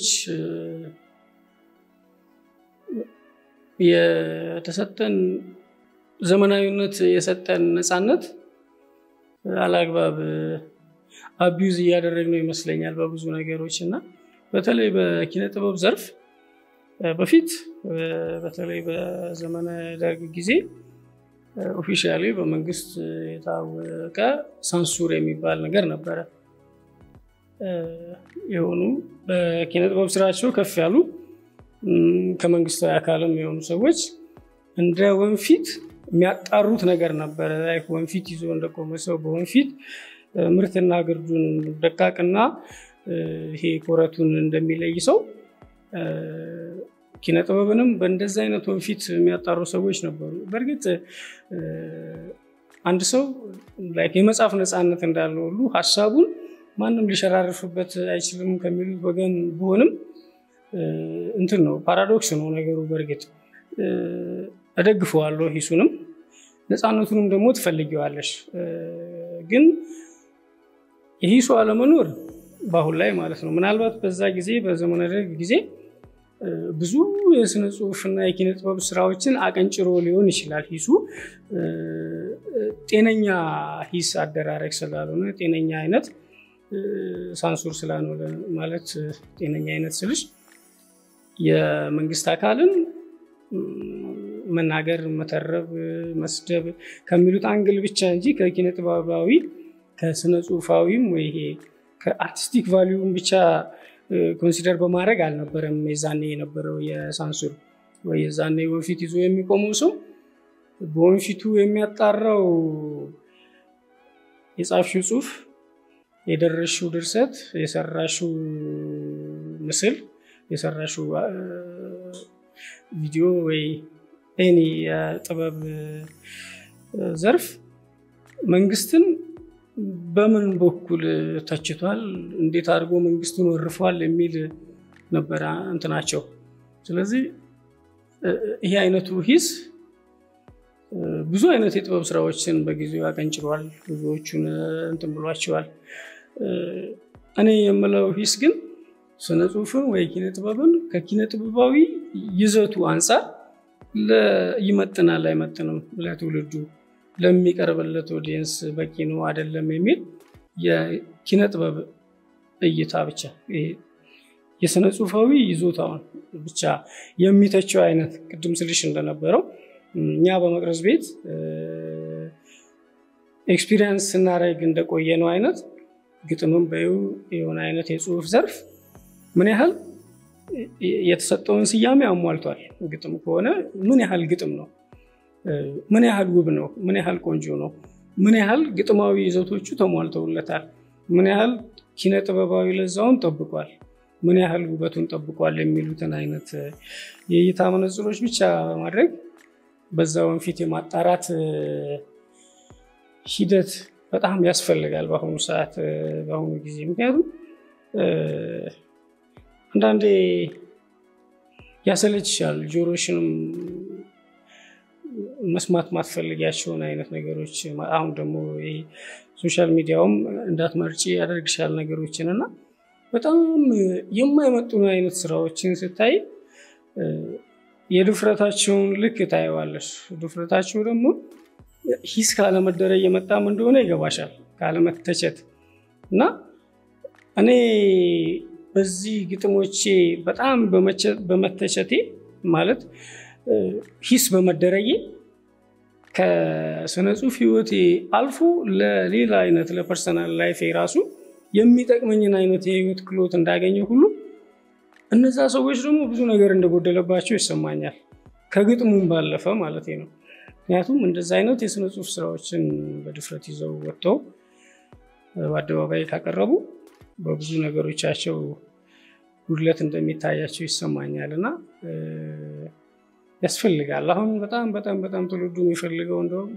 የተሰጠን ዘመናዊነት የሰጠን ነፃነት አላግባብ አቢዩዝ እያደረግነው ይመስለኛል በብዙ ነገሮች እና በተለይ በኪነ ጥበብ ዘርፍ በፊት በተለይ በዘመነ ደርግ ጊዜ ኦፊሻሊ በመንግስት የታወቀ ሳንሱር የሚባል ነገር ነበረ። የሆኑ በኪነ ጥበብ ስራቸው ከፍ ያሉ ከመንግስታዊ አካልም የሆኑ ሰዎች እንደ ወንፊት የሚያጣሩት ነገር ነበረ። ወንፊት ይዞ እንደቆመ ሰው በወንፊት ምርትና ግርዱን ደቃቅና ይሄ ኮረቱን እንደሚለይ ሰው ኪነ ጥበብንም በእንደዚህ አይነት ወንፊት የሚያጣሩ ሰዎች ነበሩ። በእርግጥ አንድ ሰው የመጻፍ ነፃነት እንዳለው ሁሉ ሀሳቡን ማንም ሊሸራርፍበት አይችልም ከሚሉት ወገን ቢሆንም እንትን ነው፣ ፓራዶክስ ነው ነገሩ። በእርግጥ እደግፈዋለሁ ሂሱንም ነፃነቱንም ደግሞ ትፈልጊዋለሽ። ግን የሂሱ አለመኖር በአሁን ላይ ማለት ነው ምናልባት በዛ ጊዜ በዘመነ ደርግ ጊዜ ብዙ የስነ ጽሁፍና የኪነ ጥበብ ስራዎችን አቀንጭሮ ሊሆን ይችላል። ሂሱ ጤነኛ ሂስ አደራረግ ስላልሆነ ጤነኛ አይነት ሳንሱር ስላልሆነ ማለት ጤነኛ አይነት ስልሽ የመንግስት አካልን መናገር፣ መተረብ፣ መስደብ ከሚሉት አንግል ብቻ እንጂ ከኪነ ጥበባዊ ከስነ ጽሁፋዊም ወይ ይሄ ከአርቲስቲክ ቫሊዩም ብቻ ኮንሲደር በማድረግ አልነበረም የዛኔ የነበረው የሳንሱር ወይ የዛኔ ወንፊት ይዞ የሚቆመው ሰው በወንፊቱ የሚያጣራው የጻፍሽው ጽሁፍ፣ የደረስሽው ድርሰት፣ የሰራሽው ምስል፣ የሰራሽው ቪዲዮ ወይ ኤኒ የጥበብ ዘርፍ መንግስትን በምን በኩል ተችቷል፣ እንዴት አድርጎ መንግስቱን ወርፏል የሚል ነበረ እንትናቸው። ስለዚህ ይሄ አይነቱ ሂስ ብዙ አይነት የጥበብ ስራዎችን በጊዜው ያቀንጭሯል፣ ብዙዎቹን እንትን ብሏቸዋል። እኔ የምለው ሂስ ግን ስነ ጽሁፍን ወይ ኪነ ጥበብን ከኪነ ጥበባዊ ይዘቱ አንጻር ይመጥናል አይመጥንም፣ ለትውልዱ ለሚቀርብለት ኦዲየንስ በቂ ነው አይደለም የሚል የኪነ ጥበብ እይታ ብቻ የስነ ጽሁፋዊ ይዞታውን ብቻ የሚተቸው አይነት ቅድም ስልሽ እንደነበረው እኛ በመቅረዝ ቤት ኤክስፒሪየንስ ስናደርግ እንደቆየ ነው አይነት ግጥምም በዩ የሆነ አይነት የጽሁፍ ዘርፍ ምን ያህል የተሰጠውን ስያሜ አሟልቷል። ግጥም ከሆነ ምን ያህል ግጥም ነው? ምን ያህል ውብ ነው? ምን ያህል ቆንጆ ነው? ምን ያህል ግጥማዊ ይዘቶቹ ተሟልተውለታል? ምን ያህል ኪነ ጥበባዊ ለዛውን ጠብቋል? ምን ያህል ውበቱን ጠብቋል? የሚሉትን አይነት የእይታ መነጽሮች ብቻ በማድረግ በዛ ወንፊት የማጣራት ሂደት በጣም ያስፈልጋል በአሁኑ ሰዓት በአሁኑ ጊዜ ምክንያቱም አንዳንዴ ያሰለችሻል ጆሮሽንም መስማት ማትፈልጊያቸውን አይነት ነገሮች አሁን ደግሞ ሶሻል ሚዲያውም እንዳትመርጪ ያደርግሻል ነገሮችን እና በጣም የማይመጡን አይነት ስራዎችን ስታይ የድፍረታቸውን ልክ ታየዋለሽ። ድፍረታቸው ደግሞ ሂስ ካለመደረግ የመጣም እንደሆነ ይገባሻል፣ ካለመተቸት እና እኔ በዚህ ግጥሞቼ በጣም በመተቸቴ ማለት ሂስ በመደረጌ ከስነ ጽሁፍ ህይወቴ አልፎ ለሌላ አይነት ለፐርሰናል ላይፍ ራሱ የሚጠቅመኝን አይነት የህይወት ክሎት እንዳገኘ ሁሉ እነዛ ሰዎች ደግሞ ብዙ ነገር እንደጎደለባቸው ይሰማኛል። ከግጥሙም ባለፈ ማለት ነው። ምክንያቱም እንደዚ አይነት የስነ ጽሁፍ ስራዎችን በድፍረት ይዘው ወጥተው በአደባባይ ካቀረቡ በብዙ ነገሮቻቸው ጉድለት እንደሚታያቸው ይሰማኛል እና ያስፈልጋል። አሁን በጣም በጣም በጣም ትውልዱ የሚፈልገው እንደውም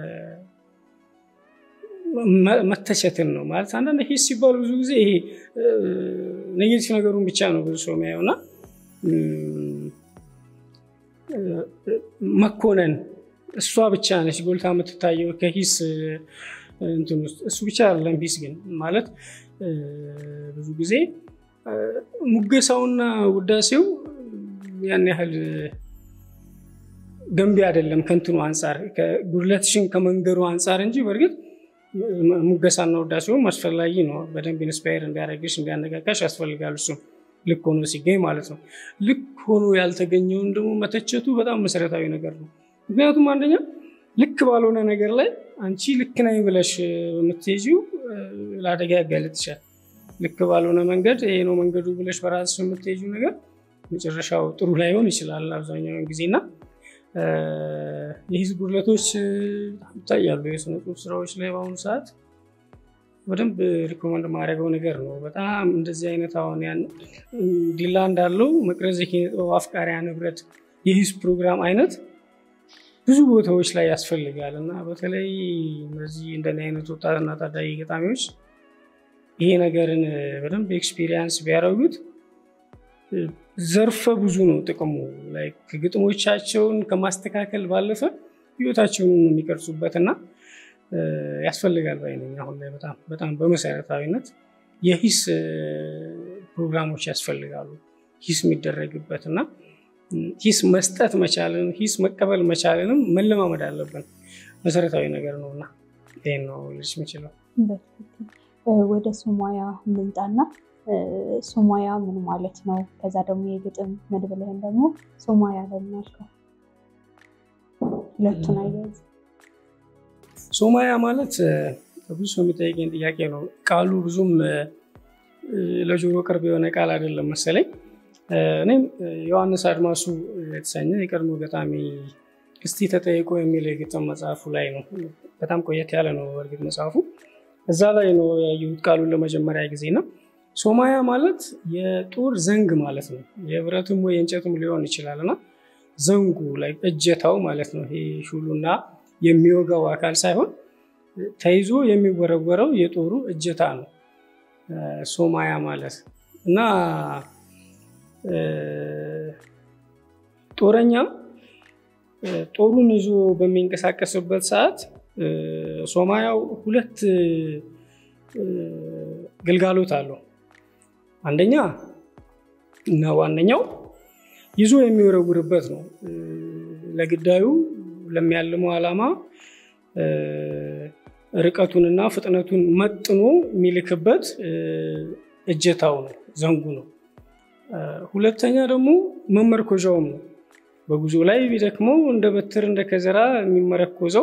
መተቸትን ነው ማለት አንዳንድ ሂስ ሲባሉ ብዙ ጊዜ ይሄ ኔጌቲቭ ነገሩን ብቻ ነው ብዙ ሰው የሚያየው እና መኮነን እሷ ብቻ ነች ጎልታ የምትታየው ከሂስ እንትን ውስጥ እሱ ብቻ አይደለም። ሂስ ግን ማለት ብዙ ጊዜ ሙገሳውና ውዳሴው ያን ያህል ገንቢ አይደለም ከንትኑ አንጻር ጉድለትሽን ከመንገሩ አንጻር እንጂ በእርግጥ ሙገሳና ውዳሴውም አስፈላጊ ነው። በደንብ ኢንስፓየር እንዲያደርግሽ እንዲያነቃቃሽ ያስፈልጋል። እሱም ልክ ሆኖ ሲገኝ ማለት ነው። ልክ ሆኖ ያልተገኘውን ደግሞ መተቸቱ በጣም መሰረታዊ ነገር ነው። ምክንያቱም አንደኛ ልክ ባልሆነ ነገር ላይ አንቺ ልክ ነኝ ብለሽ የምትይዚው ለአደጋ ያጋልጥሻል። ልክ ባልሆነ መንገድ ይሄ ነው መንገዱ ብለሽ በራስሽ የምትይዚው ነገር መጨረሻው ጥሩ ላይሆን ይችላል አብዛኛውን ጊዜና የሂስ ጉድለቶች ይታያሉ የስነ ጽሁፍ ስራዎች ላይ በአሁኑ ሰዓት በደንብ ሪኮመንድ ማድረገው ነገር ነው። በጣም እንደዚህ አይነት አሁን ያን ዲላ እንዳለው መቅረዝ የኪነ ጥበብ አፍቃሪያን ህብረት የሂስ ፕሮግራም አይነት ብዙ ቦታዎች ላይ ያስፈልጋል እና በተለይ እነዚህ እንደኔ አይነት ወጣትና ታዳጊ ገጣሚዎች ይሄ ነገርን በደንብ ኤክስፒሪየንስ ቢያደርጉት ዘርፈ ብዙ ነው ጥቅሙ። ግጥሞቻቸውን ከማስተካከል ባለፈ ህይወታቸውን የሚቀርጹበት እና ያስፈልጋል ባይነኝ አሁን ላይ በጣም በጣም በመሰረታዊነት የሂስ ፕሮግራሞች ያስፈልጋሉ። ሂስ የሚደረግበት እና ሂስ መስጠት መቻልን ሂስ መቀበል መቻልንም መለማመድ አለብን። መሰረታዊ ነገር ነው እና ይህን ነው ልጅ የምችለው። ወደ ሱማያ እንምጣና ሱማያ ምን ማለት ነው? ከዛ ደግሞ የግጥም መድብልህን ደግሞ ሱማያ ለምን አልከው? ሁለቱን አያይዝ። ሱማያ ማለት ብዙ ሰው የሚጠይቀኝ ጥያቄ ነው። ቃሉ ብዙም ለጆሮ ቅርብ የሆነ ቃል አይደለም መሰለኝ። እኔም ዮሐንስ አድማሱ የተሰኘ የቀድሞ ገጣሚ እስቲ ተጠይቆ የሚል የግጥም መጽሐፉ ላይ ነው። በጣም ቆየት ያለ ነው እርግጥ መጽሐፉ እዛ ላይ ነው ያየሁት ቃሉን ለመጀመሪያ ጊዜ ነው። ሶማያ ማለት የጦር ዘንግ ማለት ነው። የብረትም ወይ የእንጨትም ሊሆን ይችላል እና ዘንጉ ላይ እጀታው ማለት ነው። ይሄ ሹሉና የሚወጋው አካል ሳይሆን ተይዞ የሚወረወረው የጦሩ እጀታ ነው ሶማያ ማለት እና ጦረኛ ጦሩን ይዞ በሚንቀሳቀስበት ሰዓት ሶማያው ሁለት ግልጋሎት አለው። አንደኛ እና ዋነኛው ይዞ የሚወረውርበት ነው። ለግዳዩ ለሚያልመው ዓላማ ርቀቱንና ፍጥነቱን መጥኖ የሚልክበት እጀታው ነው፣ ዘንጉ ነው። ሁለተኛ ደግሞ መመርኮዣውም ነው። በጉዞ ላይ ቢደክመው እንደ በትር እንደ ከዘራ የሚመረኮዘው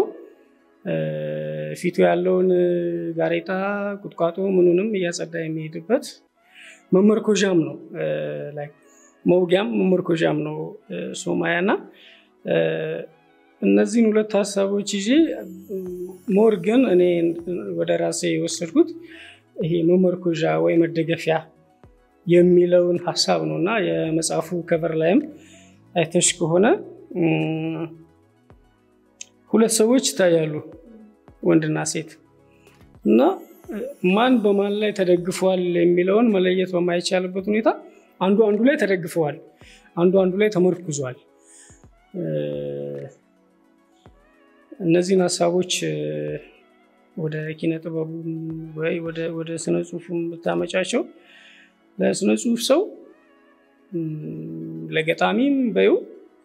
ፊቱ ያለውን ጋሬጣ ቁጥቋጦ ምኑንም እያጸዳ የሚሄድበት መመርኮዣም ነው። መውጊያም መመርኮዣም ነው ሶማያ እና እነዚህን ሁለት ሀሳቦች ይዤ ሞር ግን እኔ ወደ ራሴ የወሰድኩት ይሄ መመርኮዣ ወይ መደገፊያ የሚለውን ሀሳብ ነው እና የመጽሐፉ ከቨር ላይም አይተሽ ከሆነ ሁለት ሰዎች ይታያሉ፣ ወንድና ሴት እና ማን በማን ላይ ተደግፈዋል የሚለውን መለየት በማይቻልበት ሁኔታ አንዱ አንዱ ላይ ተደግፈዋል፣ አንዱ አንዱ ላይ ተመርኩዟል። እነዚህን ሀሳቦች ወደ ኪነ ጥበቡ ወይ ወደ ስነ ጽሁፉ ብታመጫቸው ለስነ ጽሁፍ ሰው ለገጣሚም በይው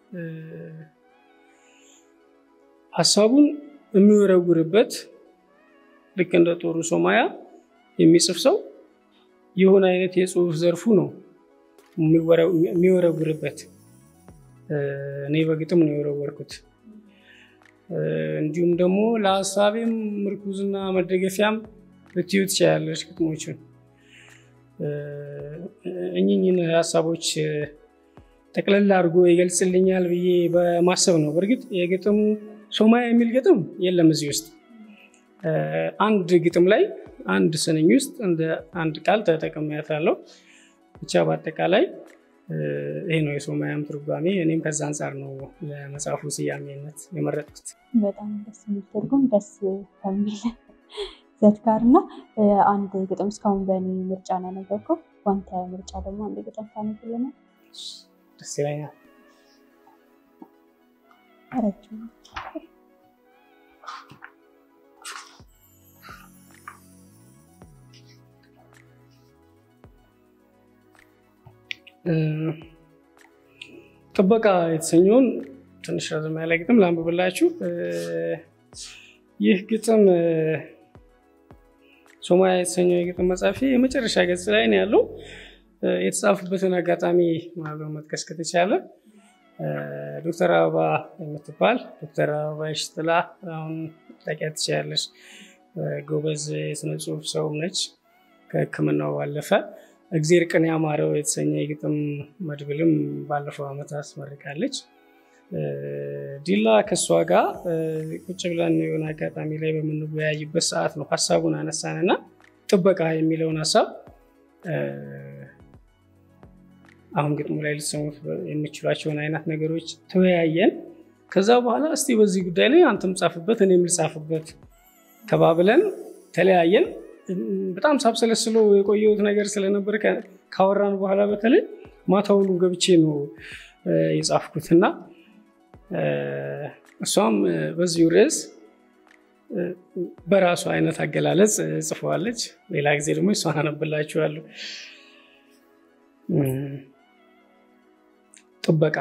ሀሳቡን የሚወረውርበት ልክ እንደ ጦሩ ሶማያ የሚጽፍ ሰው የሆነ አይነት የጽሁፍ ዘርፉ ነው የሚወረውርበት። እኔ በግጥም ነው የወረወርኩት። እንዲሁም ደግሞ ለሀሳቤም ምርኩዝና መደገፊያም ልትዩ ትችላለች ግጥሞችን። እኚህን ሀሳቦች ጠቅለል አድርጎ ይገልጽልኛል ብዬ በማሰብ ነው። በእርግጥ የግጥሙ ሶማያ የሚል ግጥም የለም እዚህ ውስጥ። አንድ ግጥም ላይ አንድ ስንኝ ውስጥ እንደ አንድ ቃል ተጠቅሜያታለሁ። ብቻ በአጠቃላይ ይሄ ነው የሶማያም ትርጓሜ። እኔም ከዛ አንጻር ነው ለመጽሐፉ ስያሜነት የመረጥኩት። በጣም ደስ የሚል ትርጉም ደስ ከሚል ዘት ጋር እና አንድ ግጥም እስካሁን በእኔ ምርጫ ነው ያነበብከው። በአንተ ምርጫ ደግሞ አንድ ግጥም ታነብልናል? ደስ ይለኛል። ረጅም ጥበቃ የተሰኘውን ትንሽ ረዘም ያለ ግጥም ላንብብላችሁ። ይህ ግጥም ሶማያ የተሰኘው የግጥም መጽሐፊ የመጨረሻ ገጽ ላይ ነው ያለው። የተጻፉበትን አጋጣሚ መጥቀስ ከተቻለ ዶክተር አበባ የምትባል ዶክተር አበባ ሽጥላ አሁን ታውቂያት ትችያለሽ። ጎበዝ የስነ ጽሁፍ ሰውም ነች። ከሕክምናው ባለፈ እግዜር ቅን ያማረው የተሰኘ የግጥም መድብልም ባለፈው ዓመት አስመርቃለች። ዲላ ከእሷ ጋር ቁጭ ብለን የሆነ አጋጣሚ ላይ በምንወያይበት ሰዓት ነው ሀሳቡን አነሳንና ጥበቃ የሚለውን ሀሳብ አሁን ግጥሙ ላይ ልትሰሙት የምችሏቸውን አይነት ነገሮች ተወያየን። ከዛ በኋላ እስቲ በዚህ ጉዳይ ላይ አንተም ጻፍበት እኔም ልጻፍበት ተባብለን ተለያየን። በጣም ሳብሰለስሎ የቆየሁት ነገር ስለነበር ካወራን በኋላ በተለይ ማታውኑ ገብቼ ነው የጻፍኩትና እሷም በዚሁ ርዕስ በራሱ አይነት አገላለጽ ጽፈዋለች። ሌላ ጊዜ ደግሞ እሷን አነብላችኋለሁ። ጥበቃ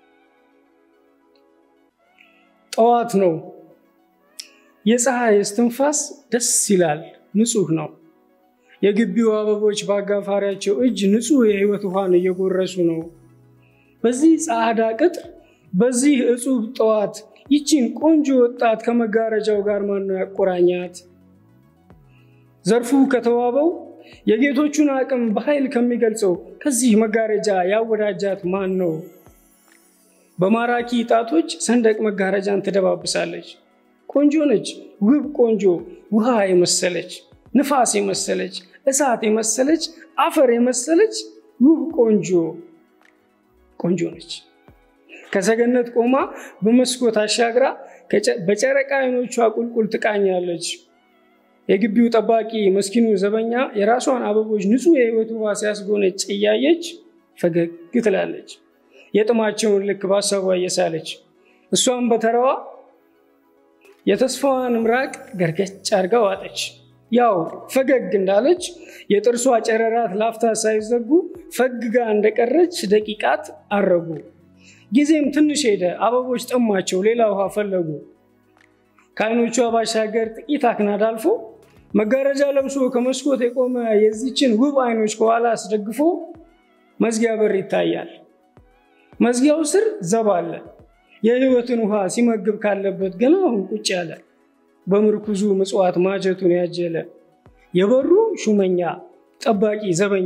ጠዋት ነው። የፀሐይ እስትንፋስ ደስ ይላል፣ ንጹህ ነው። የግቢው አበቦች በአጋፋሪያቸው እጅ ንጹህ የህይወት ውሃን እየጎረሱ ነው። በዚህ ጸዓዳ ቅጥር፣ በዚህ እጹብ ጠዋት ይቺን ቆንጆ ወጣት ከመጋረጃው ጋር ማነው ያቆራኛት? ዘርፉ ከተዋበው የጌቶቹን አቅም በኃይል ከሚገልጸው ከዚህ መጋረጃ ያወዳጃት ማን ነው? በማራኪ ጣቶች ሰንደቅ መጋረጃን ትደባብሳለች። ቆንጆ ነች፣ ውብ ቆንጆ፣ ውሃ የመሰለች ንፋስ የመሰለች እሳት የመሰለች አፈር የመሰለች ውብ ቆንጆ ቆንጆ ነች። ከሰገነት ቆማ በመስኮት አሻግራ በጨረቃ አይኖቿ ቁልቁል ትቃኛለች። የግቢው ጠባቂ መስኪኑ ዘበኛ የራሷን አበቦች ንጹሕ የህይወት ውሃ ሲያስጎነጭ እያየች ፈገግ ትላለች። የጥማቸውን ልክ በሀሳቧ እየሳለች እሷም በተራዋ የተስፋዋን ምራቅ ገርገጭ አድርጋ ዋጠች። ያው ፈገግ እንዳለች የጥርሷ ጨረራት ላፍታ ሳይዘጉ ፈግጋ እንደቀረች ደቂቃት አረጉ። ጊዜም ትንሽ ሄደ። አበቦች ጠማቸው፣ ሌላ ውሃ ፈለጉ። ከአይኖቿ ባሻገር ጥቂት አክናድ አልፎ መጋረጃ ለብሶ ከመስኮት የቆመ የዚችን ውብ አይኖች ከኋላ አስደግፎ መዝጊያ በር ይታያል። መዝጊያው ስር ዘብ አለ። የህይወትን ውሃ ሲመግብ ካለበት ገና አሁን ቁጭ ያለ በምርኩዙ ምጽዋት ማጀቱን ያጀለ የበሩ ሹመኛ ጠባቂ ዘበኛ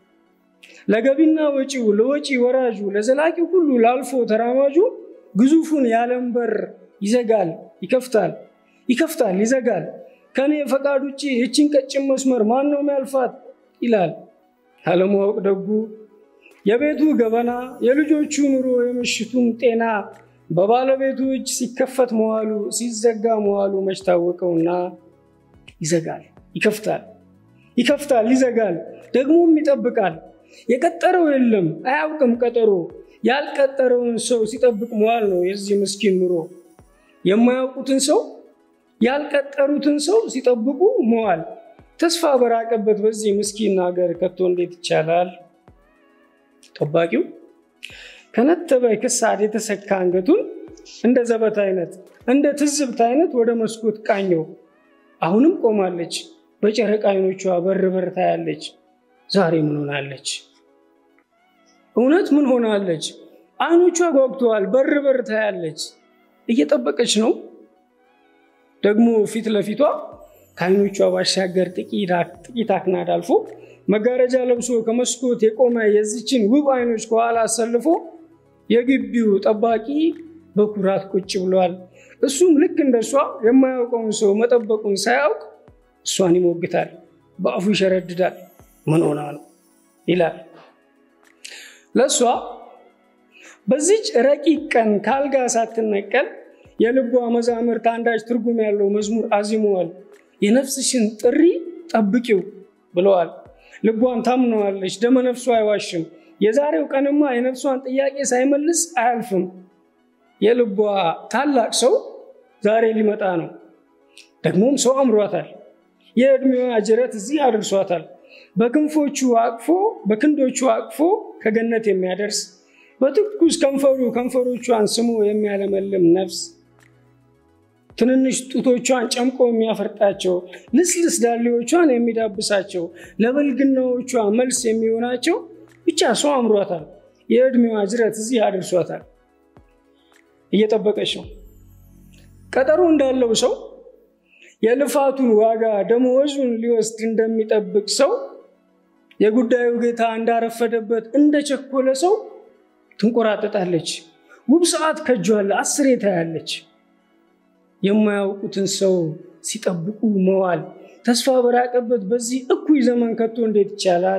ለገቢና ወጪው ለወጪ ወራጁ ለዘላቂው ሁሉ ላልፎ ተራማጁ ግዙፉን የዓለም በር ይዘጋል ይከፍታል ይከፍታል ይዘጋል። ከኔ ፈቃድ ውጭ ይህችን ቀጭን መስመር ማን ነው የሚያልፋት ይላል አለማወቅ ደጉ። የቤቱ ገበና የልጆቹ ኑሮ የምሽቱም ጤና በባለቤቱ እጅ ሲከፈት መዋሉ ሲዘጋ መዋሉ መች ታወቀውና ይዘጋል ይከፍታል ይከፍታል ይዘጋል ደግሞም ይጠብቃል። የቀጠረው የለም አያውቅም ቀጠሮ ያልቀጠረውን ሰው ሲጠብቅ መዋል ነው የዚህ ምስኪን ኑሮ። የማያውቁትን ሰው ያልቀጠሩትን ሰው ሲጠብቁ መዋል ተስፋ በራቀበት በዚህ ምስኪን ሀገር ከቶ እንዴት ይቻላል? ጠባቂው ከነተበ ክሳድ የተሰካ አንገቱን እንደ ዘበት አይነት እንደ ትዝብት አይነት ወደ መስኮት ቃኘው። አሁንም ቆማለች። በጨረቃ አይኖቿ በር በር ታያለች። ዛሬ ምን ሆናለች? እውነት ምን ሆናለች? አይኖቿ ጓጉተዋል። በር በር ታያለች። እየጠበቀች ነው። ደግሞ ፊት ለፊቷ ከአይኖቿ ባሻገር ጥቂት አክናድ አልፎ መጋረጃ ለብሶ ከመስኮት የቆመ የዚችን ውብ አይኖች ከኋላ አሰልፎ የግቢው ጠባቂ በኩራት ቁጭ ብሏል። እሱም ልክ እንደሷ የማያውቀውን ሰው መጠበቁን ሳያውቅ እሷን ይሞግታል፣ በአፉ ይሸረድዳል። ምን ሆና ነው ይላል። ለእሷ በዚች ረቂቅ ቀን ከአልጋ ሳትነቀል የልቧ መዛምርት አንዳች ትርጉም ያለው መዝሙር አዚመዋል። የነፍስሽን ጥሪ ጠብቂው ብለዋል። ልቧን ታምነዋለች፣ ደመ ነፍሷ አይዋሽም። የዛሬው ቀንማ የነፍሷን ጥያቄ ሳይመልስ አያልፍም። የልቧ ታላቅ ሰው ዛሬ ሊመጣ ነው። ደግሞም ሰው አምሯታል። የዕድሜዋ ጅረት እዚህ አድርሷታል። በክንፎቹ አቅፎ በክንዶቹ አቅፎ ከገነት የሚያደርስ በትኩስ ከንፈሩ ከንፈሮቿን ስሞ የሚያለመልም ነፍስ ትንንሽ ጡቶቿን ጨምቆ የሚያፈርጣቸው ልስልስ ዳሌዎቿን የሚዳብሳቸው ለበልግናዎቿ መልስ የሚሆናቸው ብቻ ሰው አምሯታል። የዕድሜዋ ጅረት እዚህ አድርሷታል። እየጠበቀች ነው። ቀጠሮ እንዳለው ሰው የልፋቱን ዋጋ ደመወዙን ሊወስድ እንደሚጠብቅ ሰው የጉዳዩ ጌታ እንዳረፈደበት እንደቸኮለ ሰው ትንቆራጠጣለች። ውብ ሰዓት ከጇለ አስሬ ታያለች። የማያውቁትን ሰው ሲጠብቁ መዋል ተስፋ በራቀበት በዚህ እኩይ ዘመን ከቶ እንዴት ይቻላል?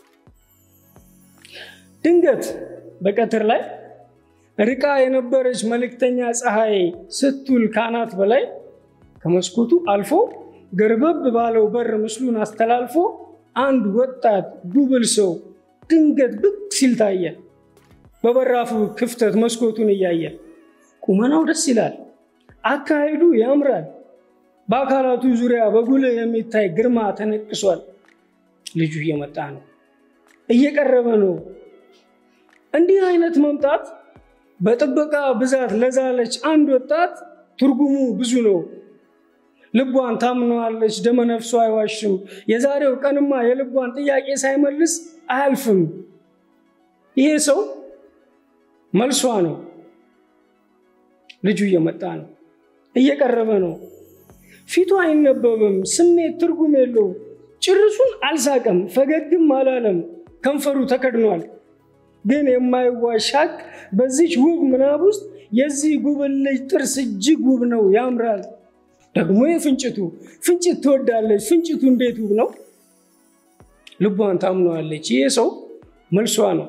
ድንገት በቀትር ላይ ርቃ የነበረች መልእክተኛ ፀሐይ ስትውል ካናት በላይ ከመስኮቱ አልፎ ገርበብ ባለው በር ምስሉን አስተላልፎ አንድ ወጣት ጉብል ሰው ድንገት ብቅ ሲል ታየ። በበራፉ ክፍተት መስኮቱን እያየ ቁመናው ደስ ይላል፣ አካሄዱ ያምራል። በአካላቱ ዙሪያ በጉልህ የሚታይ ግርማ ተነቅሷል። ልጁ እየመጣ ነው፣ እየቀረበ ነው። እንዲህ አይነት መምጣት በጥበቃ ብዛት ለዛለች አንድ ወጣት ትርጉሙ ብዙ ነው። ልቧን ታምነዋለች፣ ደመነፍሷ አይዋሽም። የዛሬው ቀንማ የልቧን ጥያቄ ሳይመልስ አያልፍም። ይሄ ሰው መልሷ ነው። ልጁ እየመጣ ነው፣ እየቀረበ ነው። ፊቱ አይነበብም፣ ስሜት ትርጉም የለው። ጭርሱን አልሳቀም፣ ፈገግም አላለም። ከንፈሩ ተከድኗል። ግን የማይዋሽ ሀቅ በዚች ውብ ምናብ ውስጥ የዚህ ጉብል ልጅ ጥርስ እጅግ ውብ ነው፣ ያምራል። ደግሞ የፍንጭቱ ፍንጭት ትወዳለች። ፍንጭቱ እንዴት ውብ ነው! ልቧን ታምነዋለች። ይሄ ሰው መልሷ ነው።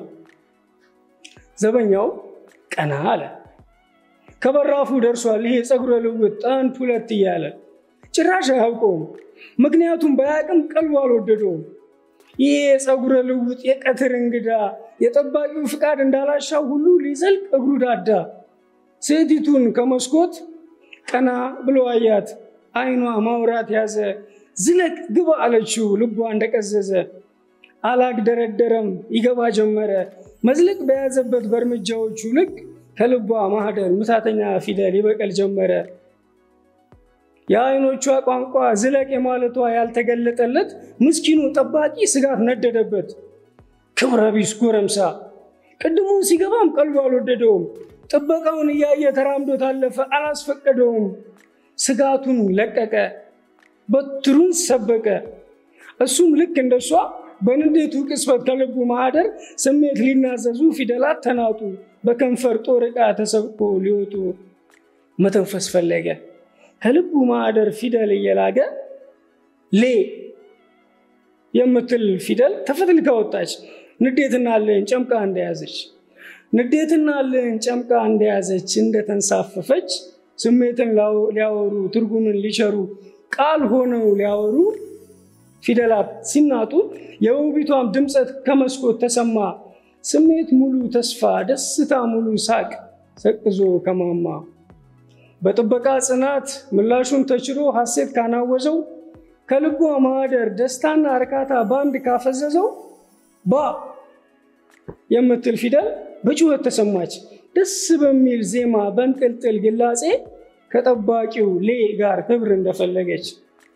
ዘበኛው ቀና አለ። ከበራፉ ደርሷል። ይሄ ፀጉረ ልውጥ አንድ ሁለት እያለ ጭራሽ አያውቀውም። ምክንያቱም በያቅም ቀልቡ አልወደደውም። ይሄ የፀጉረ ልውጥ የቀትር እንግዳ የጠባቂው ፍቃድ እንዳላሻው ሁሉ ሊዘልቅ እግሩ ዳዳ። ሴቲቱን ከመስኮት ቀና ብሎ አያት። አይኗ ማውራት ያዘ። ዝለቅ ግባ አለችው። ልቧ እንደቀዘዘ አላግደረደረም። ይገባ ጀመረ። መዝለቅ በያዘበት በእርምጃዎቹ ልክ ከልቧ ማህደር ምታተኛ ፊደል ይበቀል ጀመረ። የአይኖቿ ቋንቋ ዝለቅ የማለቷ ያልተገለጠለት ምስኪኑ ጠባቂ ስጋት ነደደበት። ክብረ ቢስ ጎረምሳ ቅድሙን ሲገባም ቀልቡ አልወደደውም። ጥበቃውን እያየ ተራምዶ ታለፈ፣ አላስፈቀደውም። ስጋቱን ለቀቀ፣ በትሩን ሰበቀ። እሱም ልክ እንደሷ በንዴቱ ቅስፈት ከልቡ ማህደር ስሜት ሊናዘዙ ፊደላት ተናጡ፣ በከንፈር ጦር ዕቃ ተሰብቆ ሊወጡ መተንፈስ ፈለገ። ከልቡ ማህደር ፊደል እየላገ ሌ የምትል ፊደል ተፈትልካ ወጣች። ንዴትና ልህን ጨምቃ እንደያዘች ንዴትና ልህን ጨምቃ እንደያዘች እንደተንሳፈፈች ስሜትን ሊያወሩ ትርጉምን ሊቸሩ ቃል ሆነው ሊያወሩ ፊደላት ሲናጡ የውቢቷም ድምፀት ከመስኮት ተሰማ። ስሜት ሙሉ ተስፋ፣ ደስታ ሙሉ ሳቅ ሰቅዞ ከማማ በጥበቃ ጽናት ምላሹን ተችሎ ሐሴት ካናወዘው ከልቧ ማህደር ደስታና እርካታ በአንድ ካፈዘዘው ባ የምትል ፊደል በጩኸት ተሰማች። ደስ በሚል ዜማ በንጥልጥል ግላጼ ከጠባቂው ሌ ጋር ክብር እንደፈለገች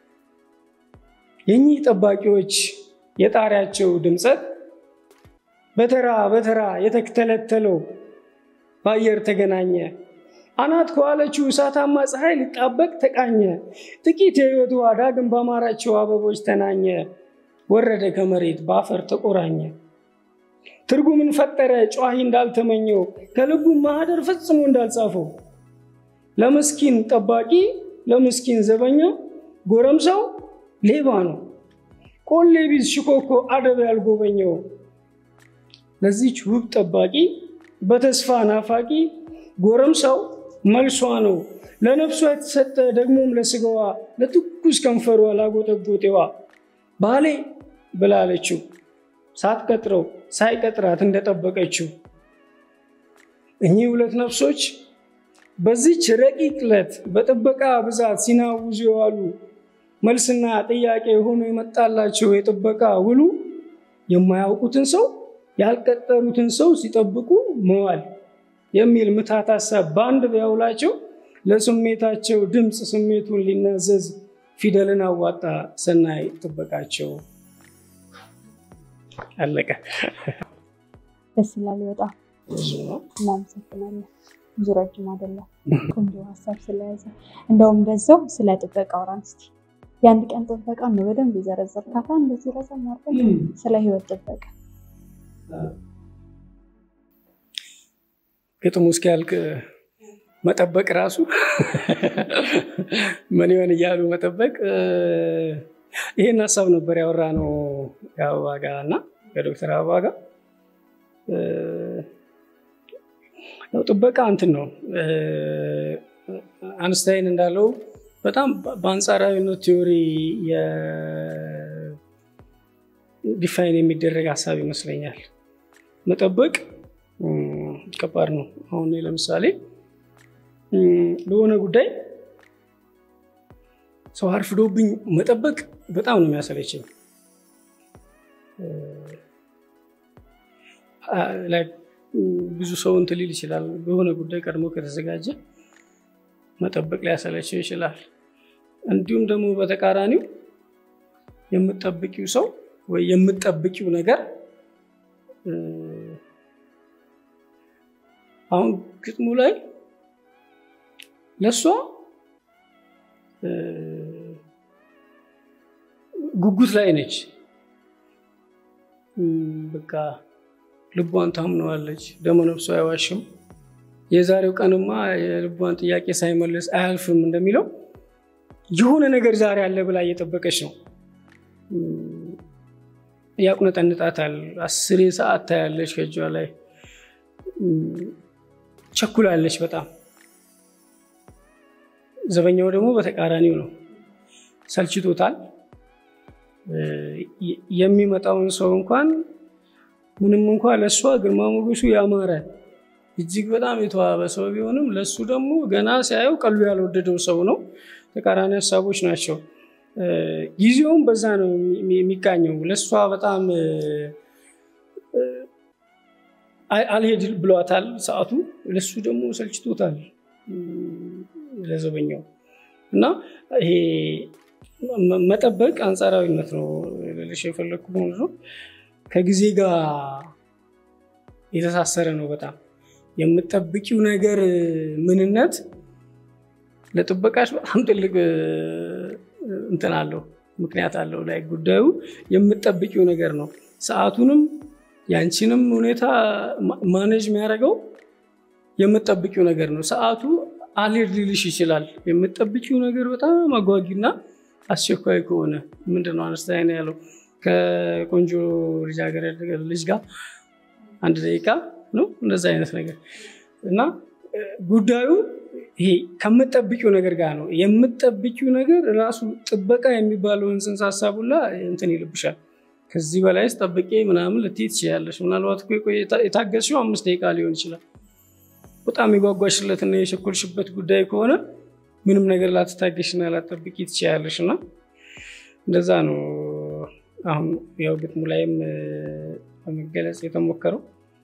የኚህ ጠባቂዎች የጣሪያቸው ድምፀት በተራ በተራ የተተለተለው በአየር ተገናኘ። አናት ከዋለችው እሳታማ ፀሐይ ሊጣበቅ ተቃኘ። ጥቂት የሕይወት ውሃ ዳግም ባማራቸው አበቦች ተናኘ። ወረደ ከመሬት በአፈር ተቆራኘ። ትርጉምን ፈጠረ ጨዋሂ እንዳልተመኘው ከልቡ ማህደር ፈጽሞ እንዳልጻፈው ለምስኪን ጠባቂ ለምስኪን ዘበኛ ጎረምሳው ሌባ ነው ቆሌ ቢዝ ሽኮኮ አደብ ያልጎበኘው ለዚች ውብ ጠባቂ በተስፋ ናፋቂ ጎረምሳው መልሷ ነው ለነፍሷ የተሰጠ ደግሞም ለስጋዋ ለትኩስ ከንፈሯ ላጎጠጎጤዋ ባሌ ብላለችው ሳትቀጥረው ሳይቀጥራት እንደጠበቀችው እኚህ ሁለት ነፍሶች በዚች ረቂቅ ዕለት በጥበቃ ብዛት ሲናውዙ የዋሉ መልስና ጥያቄ ሆኖ የመጣላቸው የጥበቃ ውሉ የማያውቁትን ሰው ያልቀጠሩትን ሰው ሲጠብቁ መዋል የሚል ምታት ሀሳብ በአንድ ቢያውላቸው ለስሜታቸው ድምፅ ስሜቱን ሊናዘዝ ፊደልን አዋጣ ሰናይ ጥበቃቸው። አለቀ። ደስ ይላል በጣም እናመሰግናለን። ብዙ ረጅም አይደለም፣ ቆንጆ ሀሳብ ስለያዘ እንደውም በዛው ስለ ጥበቃ አውራን እስኪ። የአንድ ቀን ጥበቃ ነው በደንብ የዘረዘርካታ እንደዚህ ረዘም አድርገን ስለ ህይወት ጥበቃ ግጥሙ እስኪያልቅ መጠበቅ ራሱ ምን ይሆን እያሉ መጠበቅ። ይህን ሀሳብ ነበር ያወራ ነው ከአበባ ጋር እና ከዶክተር አበባ ጋር ያው ጥበቃ እንትን ነው አንስታይን እንዳለው በጣም በአንጻራዊነት ቲዎሪ ዲፋይን የሚደረግ ሀሳብ ይመስለኛል። መጠበቅ ከባድ ነው። አሁን ለምሳሌ ለሆነ ጉዳይ ሰው አርፍዶብኝ መጠበቅ በጣም ነው የሚያሰለችኝ። ብዙ ሰው እንትን ሊል ይችላል። በሆነ ጉዳይ ቀድሞ ከተዘጋጀ መጠበቅ ሊያሰለቸው ይችላል። እንዲሁም ደግሞ በተቃራኒው የምጠብቂው ሰው ወይ የምጠብቂው ነገር አሁን ግጥሙ ላይ ለእሷ ጉጉት ላይ ነች። በቃ ልቧን ታምነዋለች። ደመ ነፍሷ አይዋሽም። የዛሬው ቀንማ የልቧን ጥያቄ ሳይመልስ አያልፍም እንደሚለው የሆነ ነገር ዛሬ አለ ብላ እየጠበቀች ነው። ያቁነጠንጣታል። አስሬ ሰዓት ታያለች ከእጇ ላይ ቸኩላለች በጣም። ዘበኛው ደግሞ በተቃራኒው ነው፣ ሰልችቶታል። የሚመጣውን ሰው እንኳን ምንም እንኳ ለእሷ ግርማ ሞገሱ ያማረ እጅግ በጣም የተዋበ ሰው ቢሆንም ለእሱ ደግሞ ገና ሲያየው ቀሉ ያልወደደው ሰው ነው። ተቃራኒ ሀሳቦች ናቸው። ጊዜውም በዛ ነው የሚቃኘው። ለእሷ በጣም አልሄድ ብሏታል ሰዓቱ፣ ለሱ ደግሞ ሰልችቶታል ለዘበኛው እና ይሄ መጠበቅ አንጻራዊነት ነው ልልሽ የፈለግኩ ነው። ከጊዜ ጋር የተሳሰረ ነው በጣም የምጠብቂው ነገር ምንነት ለጥበቃሽ በጣም ትልቅ እንትን አለው ምክንያት አለው ላይ ጉዳዩ የምጠብቂው ነገር ነው። ሰዓቱንም ያንቺንም ሁኔታ ማኔጅ የሚያደርገው የምጠብቂው ነገር ነው። ሰዓቱ አልሄድ ሊልሽ ይችላል። የምጠብቂው ነገር በጣም አጓጊና አስቸኳይ ከሆነ ምንድነው አነስታይን ያለው ከቆንጆ ልጃገረድ ልጅ ጋር አንድ ደቂቃ ነው እንደዛ አይነት ነገር እና ጉዳዩ ይሄ ከምጠብቂው ነገር ጋር ነው። የምጠብቂው ነገር ራሱ ጥበቃ የሚባለውን ጽንሰ ሀሳቡላ እንትን ይልብሻል። ከዚህ በላይስ ጠብቄ ምናምን ልትይ ትችያለሽ። ምናልባት የታገስሽው አምስት ደቂቃ ሊሆን ይችላል። በጣም የጓጓሽለትና የቸኮልሽበት ጉዳይ ከሆነ ምንም ነገር ላትታገሽና ላትጠብቂ ትችያለሽ እና እንደዛ ነው። አሁን ያው ግጥሙ ላይም ለመገለጽ የተሞከረው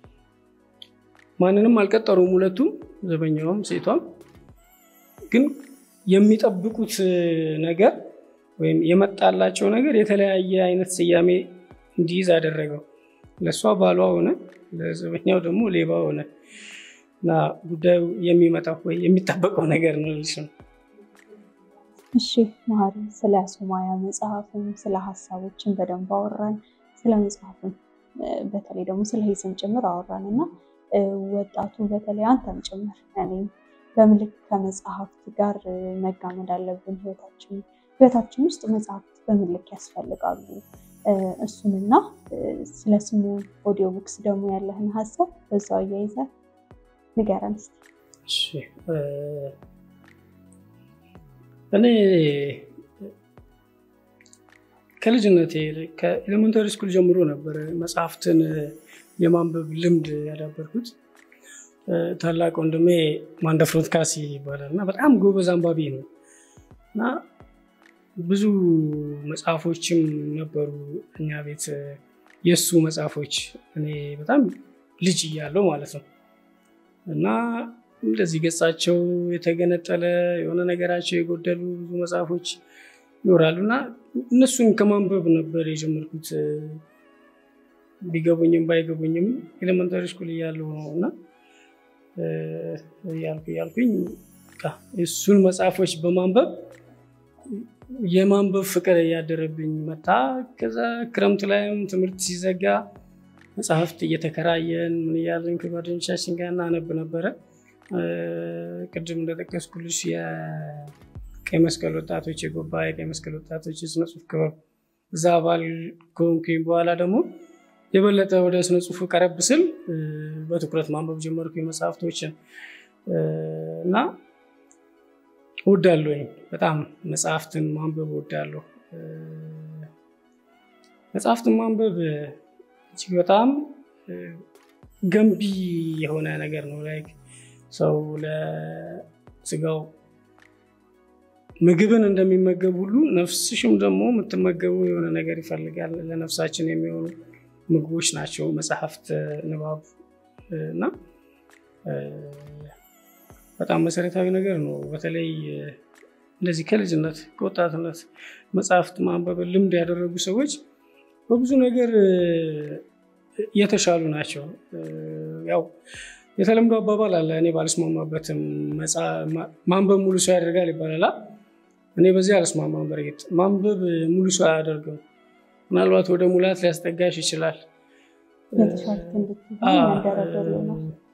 ማንንም አልቀጠሩም ሁለቱም፣ ዘበኛውም ሴቷም። ግን የሚጠብቁት ነገር ወይም የመጣላቸው ነገር የተለያየ አይነት ስያሜ እንዲይዝ አደረገው። ለእሷ ባሏ ሆነ፣ ለዘበኛው ደግሞ ሌባ ሆነ እና ጉዳዩ የሚመጣው ወይ የሚጠበቀው ነገር ነው ልሽ ነው። እሺ መሀሪ፣ ስለ ሱማያ መጽሐፍም ስለ ሀሳቦችን በደንብ አወራን። ስለ መጽሐፍም በተለይ ደግሞ ስለ ሂስም ጭምር አወራን እና ወጣቱ በተለይ አንተም ጭምር እኔም በምልክ ከመጽሐፍት ጋር መጋመድ አለብን። ህይወታችን ህይወታችን ውስጥ መጽሐፍት በምልክ ያስፈልጋሉ። እሱንና ስለ ስሙ ኦዲዮ ቡክስ ደግሞ ያለህን ሀሳብ በዛው አያይዘህ ንገረን እስኪ። እኔ ከልጅነቴ ከኤሌመንታሪ ስኩል ጀምሮ ነበረ መጽሐፍትን የማንበብ ልምድ ያዳበርኩት። ታላቅ ወንድሜ ማንደፍሮት ካሲ ይባላል እና በጣም ጎበዝ አንባቢ ነው እና ብዙ መጽሐፎችም ነበሩ እኛ ቤት የእሱ መጽሐፎች እኔ በጣም ልጅ እያለሁ ማለት ነው እና እንደዚህ ገጻቸው የተገነጠለ የሆነ ነገራቸው የጎደሉ ብዙ መጽሐፎች ይኖራሉ እና እነሱን ከማንበብ ነበር የጀመርኩት። ቢገቡኝም ባይገቡኝም ኤሌመንታሪ ስኩል እያለሁ ነው እና እያልኩ እያልኩኝ እሱን መጽሐፎች በማንበብ የማንበብ ፍቅር እያደረብኝ መጣ። ከዛ ክረምት ላይም ትምህርት ሲዘጋ መጽሐፍት እየተከራየን ምን እያለን ከጓደኞቻችን ጋር እናነብ ነበረ። ቅድም እንደጠቀስኩልሽ የቀይ መስቀል ወጣቶች የጎባ የቀይ መስቀል ወጣቶች የስነ ጽሁፍ ክበብ እዛ አባል ከሆንኩኝ በኋላ ደግሞ የበለጠ ወደ ስነ ጽሁፉ ቀረብ ስል በትኩረት ማንበብ ጀመርኩ መጽሐፍቶችን እና እወዳለሁኝ። በጣም መጽሐፍትን ማንበብ እወዳለሁ። መጽሐፍትን ማንበብ እጅግ በጣም ገንቢ የሆነ ነገር ነው። ላይክ ሰው ለስጋው ምግብን እንደሚመገብ ሁሉ ነፍስሽም ደግሞ የምትመገቡ የሆነ ነገር ይፈልጋል። ለነፍሳችን የሚሆኑ ምግቦች ናቸው መጽሐፍት፣ ንባብ እና በጣም መሰረታዊ ነገር ነው። በተለይ እንደዚህ ከልጅነት ከወጣትነት መጽሐፍት ማንበብን ልምድ ያደረጉ ሰዎች በብዙ ነገር የተሻሉ ናቸው። ያው የተለምዶ አባባል አለ፣ እኔ ባልስማማበትም ማንበብ ሙሉ ሰው ያደርጋል ይባላል። እኔ በዚህ አልስማማም። በእርግጥ ማንበብ ሙሉ ሰው አያደርግም። ምናልባት ወደ ሙላት ሊያስጠጋሽ ይችላል፣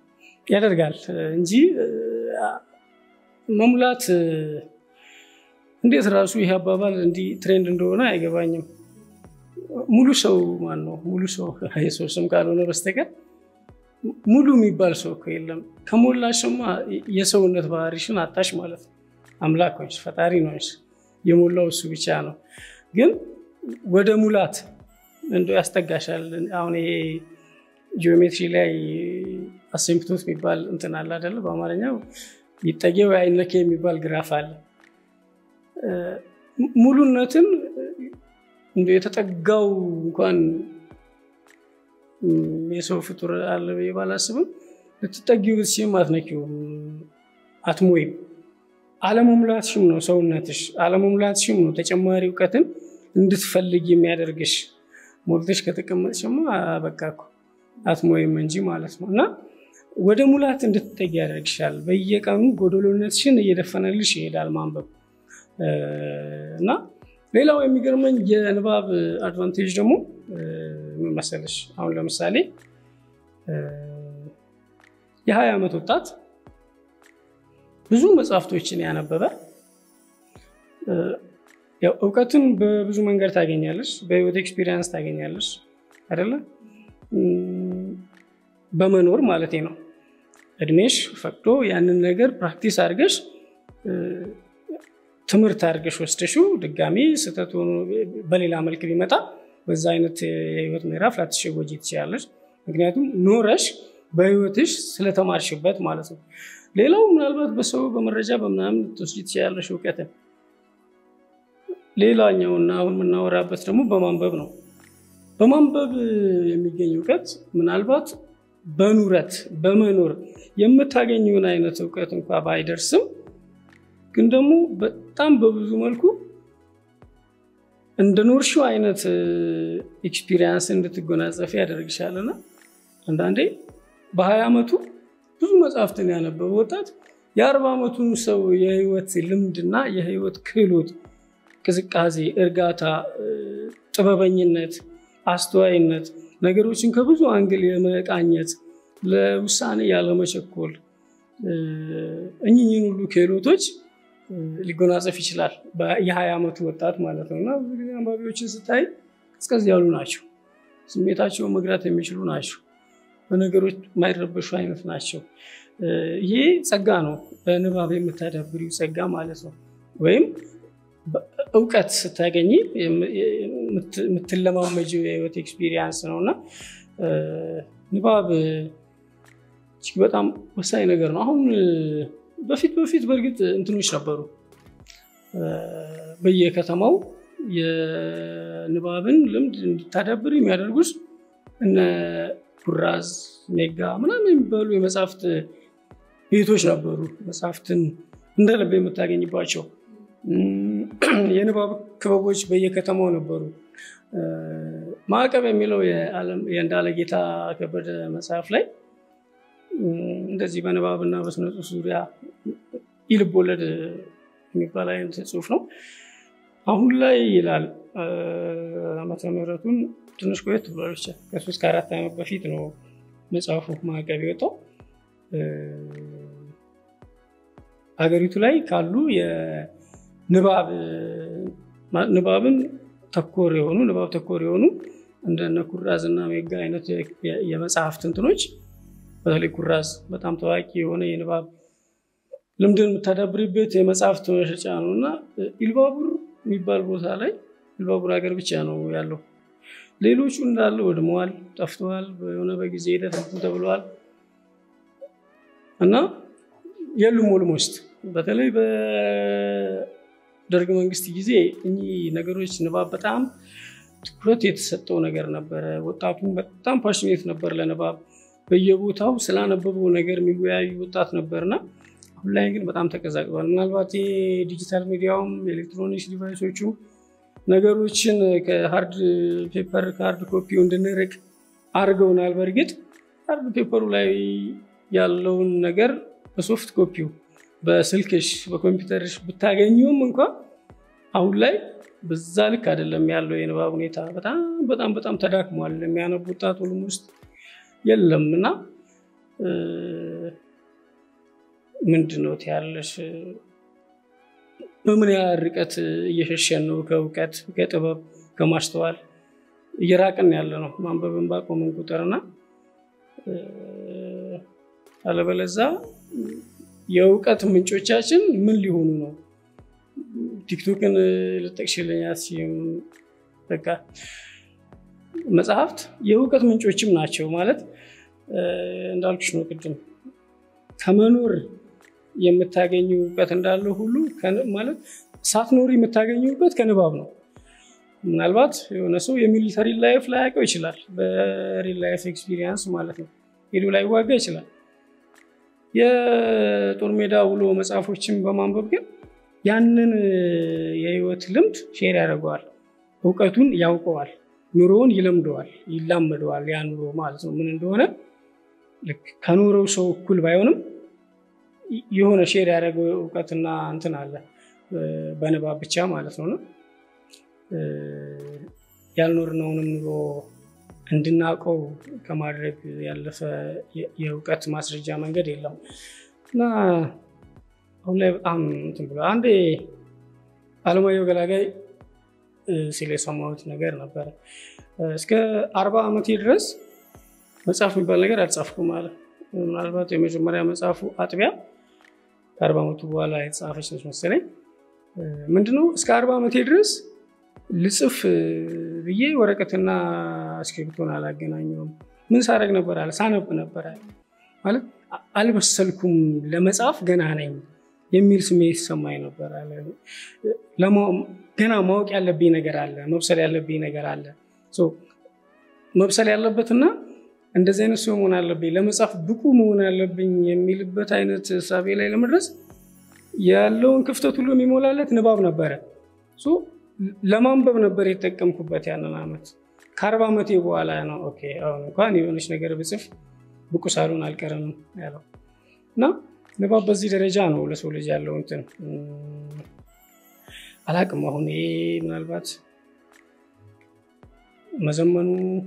ያደርጋል እንጂ መሙላት እንዴት ራሱ ይህ አባባል እንዲህ ትሬንድ እንደሆነ አይገባኝም። ሙሉ ሰው ማን ነው? ሙሉ ሰው የሰው ስም ካልሆነ በስተቀር ሙሉ የሚባል ሰው እኮ የለም። ከሞላሽማ የሰውነት ባህሪሽን አጣሽ ማለት ነው። አምላኮች ፈጣሪ ነው የሞላው እሱ ብቻ ነው። ግን ወደ ሙላት እንደ ያስጠጋሻል። አሁን ይሄ ጂኦሜትሪ ላይ አሲምፕቶት የሚባል እንትን አለ አይደለ? በአማርኛው ይጠጌው አይነኬ የሚባል ግራፍ አለ። ሙሉነትን እንደ የተጠጋው እንኳን የሰው ፍጡር አለ ብዬ ባላስብም ልትጠጊው ብትችይም አትነኪውም፣ አትሞይም። አለመሙላትሽም ነው ሰውነትሽ፣ አለመሙላትሽም ነው ተጨማሪ እውቀትን እንድትፈልግ የሚያደርግሽ። ሞልተሽ ከተቀመጥሽማ በቃ እኮ አትሞይም እንጂ ማለት ነው። እና ወደ ሙላት እንድትጠጊ ያደርግሻል። በየቀኑ ጎደሎነትሽን እየደፈነልሽ ይሄዳል ማንበብ እና ሌላው የሚገርመኝ የንባብ አድቫንቴጅ ደግሞ ምን መሰለሽ፣ አሁን ለምሳሌ የሀያ ዓመት ወጣት ብዙ መጽሐፍቶችን ያነበበ ያው እውቀትን በብዙ መንገድ ታገኛለች፣ በህይወት ኤክስፒሪየንስ ታገኛለች አይደለ? በመኖር ማለት ነው። እድሜሽ ፈቅዶ ያንን ነገር ፕራክቲስ አድርገሽ ትምህርት አድርገሽ ወስደሽው ድጋሚ ስህተት ሆኖ በሌላ መልክ ቢመጣ በዛ አይነት የህይወት ምዕራፍ ላትሸወጂ ትችላለች። ምክንያቱም ኖረሽ በህይወትሽ ስለተማርሽበት ማለት ነው። ሌላው ምናልባት በሰው በመረጃ በምናምን ልትወስጂ ትችላለሽ እውቀትን። ሌላኛውና አሁን የምናወራበት ደግሞ በማንበብ ነው። በማንበብ የሚገኝ እውቀት ምናልባት በኑረት በመኖር የምታገኘውን አይነት እውቀት እንኳ ባይደርስም ግን ደግሞ በጣም በብዙ መልኩ እንደ ኖርሽው አይነት ኤክስፒሪየንስ እንድትጎናጸፊ ያደርግሻልና አንዳንዴ በሀያ ዓመቱ ብዙ መጽሐፍትን ያነበበ ወጣት የአርባ ዓመቱን ሰው የህይወት ልምድና የህይወት ክህሎት፣ ቅዝቃዜ፣ እርጋታ፣ ጥበበኝነት፣ አስተዋይነት ነገሮችን ከብዙ አንግል የመቃኘት ለውሳኔ ያለመቸኮል እኝኝን ሁሉ ክህሎቶች ሊጎናጸፍ ይችላል። የሀያ ዓመቱ ወጣት ማለት ነው። እና ብዙ ጊዜ አንባቢዎችን ስታይ ቀዝቀዝ ያሉ ናቸው። ስሜታቸውን መግራት የሚችሉ ናቸው። በነገሮች የማይረበሹ አይነት ናቸው። ይሄ ጸጋ ነው፣ በንባብ የምታዳብሪው ጸጋ ማለት ነው። ወይም እውቀት ስታገኝ የምትለማመጂው የህይወት ኤክስፒሪየንስ ነው እና ንባብ እጅግ በጣም ወሳኝ ነገር ነው። አሁን በፊት በፊት በእርግጥ እንትኖች ነበሩ በየከተማው የንባብን ልምድ እንድታዳብር የሚያደርጉት እነ ኩራዝ፣ ሜጋ ምናምን የሚባሉ የመጽሐፍት ቤቶች ነበሩ። መጽሐፍትን እንደ ልብ የምታገኝባቸው የንባብ ክበቦች በየከተማው ነበሩ። ማዕቀብ የሚለው የእንዳለ ጌታ ከበደ መጽሐፍ ላይ እንደዚህ በንባብና በስነ ጽሁፍ ዙሪያ ይልብ ወለድ የሚባል አይነት ጽሁፍ ነው። አሁን ላይ ይላል ዓመተ ምሕረቱን ትንሽ ቆየት ብሏል። ብቻ ከሶስት ከአራት ዓመት በፊት ነው መጽሐፉ ማዕቀብ የወጣው። ሀገሪቱ ላይ ካሉ የንባብ ንባብን ተኮር የሆኑ ንባብ ተኮር የሆኑ እንደነ ኩራዝ እና ሜጋ አይነት የመጽሐፍት እንትኖች በተለይ ኩራዝ በጣም ታዋቂ የሆነ የንባብ ልምድን የምታዳብርበት የመጽሐፍት መሸጫ ነው እና ኢልባቡር የሚባል ቦታ ላይ ኢልባቡር ሀገር ብቻ ነው ያለው። ሌሎቹ እንዳለ ወድመዋል፣ ጠፍተዋል፣ የሆነ በጊዜ ሂደት እንትን ተብለዋል እና የሉም ኦልሞስት። በተለይ በደርግ መንግስት ጊዜ እኚህ ነገሮች ንባብ በጣም ትኩረት የተሰጠው ነገር ነበረ። ወጣቱም በጣም ፓሽኔት ነበር ለንባብ በየቦታው ስላነበበው ነገር የሚወያዩ ወጣት ነበርና አሁን ላይ ግን በጣም ተቀዛቅዟል። ምናልባት የዲጂታል ሚዲያውም የኤሌክትሮኒክስ ዲቫይሶቹ ነገሮችን ከሀርድ ፔፐር ከሀርድ ኮፒው እንድንርቅ አድርገውናል። በእርግጥ ሃርድ ፔፐሩ ላይ ያለውን ነገር በሶፍት ኮፒው በስልክሽ በኮምፒውተርሽ ብታገኘውም እንኳ አሁን ላይ በዛ ልክ አይደለም ያለው የንባብ ሁኔታ። በጣም በጣም በጣም ተዳክሟል። የሚያነቡ ወጣት ሁሉም ውስጥ የለም እና ምንድን ነው ትያለሽ? በምን ያህል ርቀት እየሸሸን ነው ከእውቀት ከጥበብ ከማስተዋል እየራቅን ያለ ነው ማንበብን ባቆምን ቁጥርና አለበለዛ የእውቀት ምንጮቻችን ምን ሊሆኑ ነው? ቲክቶክን ልጠቅሽልኝ አትችይም። በቃ መጽሐፍት የእውቀት ምንጮችም ናቸው ማለት እንዳልኩሽ ነው ቅድም ከመኖር የምታገኙ እውቀት እንዳለ ሁሉ ማለት ሳትኖሪ የምታገኙ እውቀት ከንባብ ነው። ምናልባት የሆነ ሰው የሚሊተሪ ላይፍ ላያውቀው ይችላል። በሪል ላይፍ ኤክስፒሪየንስ ማለት ነው። ሄዶ ላይ ዋጋ ይችላል። የጦር ሜዳ ውሎ መጽሐፎችን በማንበብ ግን ያንን የህይወት ልምድ ሼር ያደርገዋል። እውቀቱን ያውቀዋል። ኑሮውን ይለምደዋል፣ ይላመደዋል። ያ ኑሮ ማለት ነው ምን እንደሆነ ልክ ከኖረው ሰው እኩል ባይሆንም የሆነ ሼር ያደረገው እውቀትና እንትን አለ በንባብ ብቻ ማለት ነው። ያልኖርነውንም ኑሮ እንድናውቀው ከማድረግ ያለፈ የእውቀት ማስረጃ መንገድ የለም እና አሁን ላይ በጣም እንትን ብሎ አንዴ አለማየሁ ገላጋይ ሲል የሰማሁት ነገር ነበረ። እስከ አርባ ዓመቴ ድረስ መጽሐፍ የሚባል ነገር አልጻፍኩም አለ። ምናልባት የመጀመሪያ መጽሐፉ አጥቢያ ከአርባ ዓመቱ በኋላ የተጻፈች ነች መሰለኝ። ምንድነው እስከ አርባ ዓመቴ ድረስ ልጽፍ ብዬ ወረቀትና እስክሪብቶን አላገናኘውም። ምን ሳደርግ ነበር አለ ሳነብ ነበር አለ። ማለት አልበሰልኩም፣ ለመጻፍ ገና ነኝ የሚል ስሜት ይሰማኝ ነበር አለ። ገና ማወቅ ያለብኝ ነገር አለ፣ መብሰል ያለብኝ ነገር አለ። መብሰል ያለበትና እንደዚህ አይነት ሰው መሆን አለብኝ፣ ለመጻፍ ብቁ መሆን አለብኝ የሚልበት አይነት እሳቤ ላይ ለመድረስ ያለውን ክፍተት ሁሉ የሚሞላለት ንባብ ነበረ። ለማንበብ ነበር የተጠቀምኩበት ያንን ዓመት። ከአርባ ዓመቴ በኋላ ነው ኦኬ አሁን እንኳን የሆነች ነገር ብጽፍ ብቁ ሳልሆን አልቀርም ያለው እና ንባብ በዚህ ደረጃ ነው ለሰው ልጅ ያለው እንትን አላቅም። አሁን ይሄ ምናልባት መዘመኑ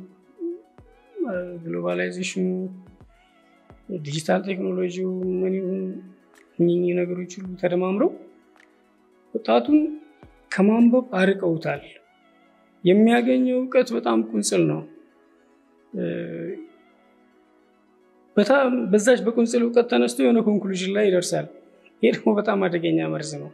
ግሎባላይዜሽኑ ዲጂታል ቴክኖሎጂው ምን ይሁን እኚህ ነገሮች ሁሉ ተደማምረው ወጣቱን ከማንበብ አርቀውታል። የሚያገኘው እውቀት በጣም ቁንጽል ነው። በጣም በዛች በቁንጽል እውቀት ተነስቶ የሆነ ኮንክሉዥን ላይ ይደርሳል። ይሄ ደግሞ በጣም አደገኛ መርዝ ነው።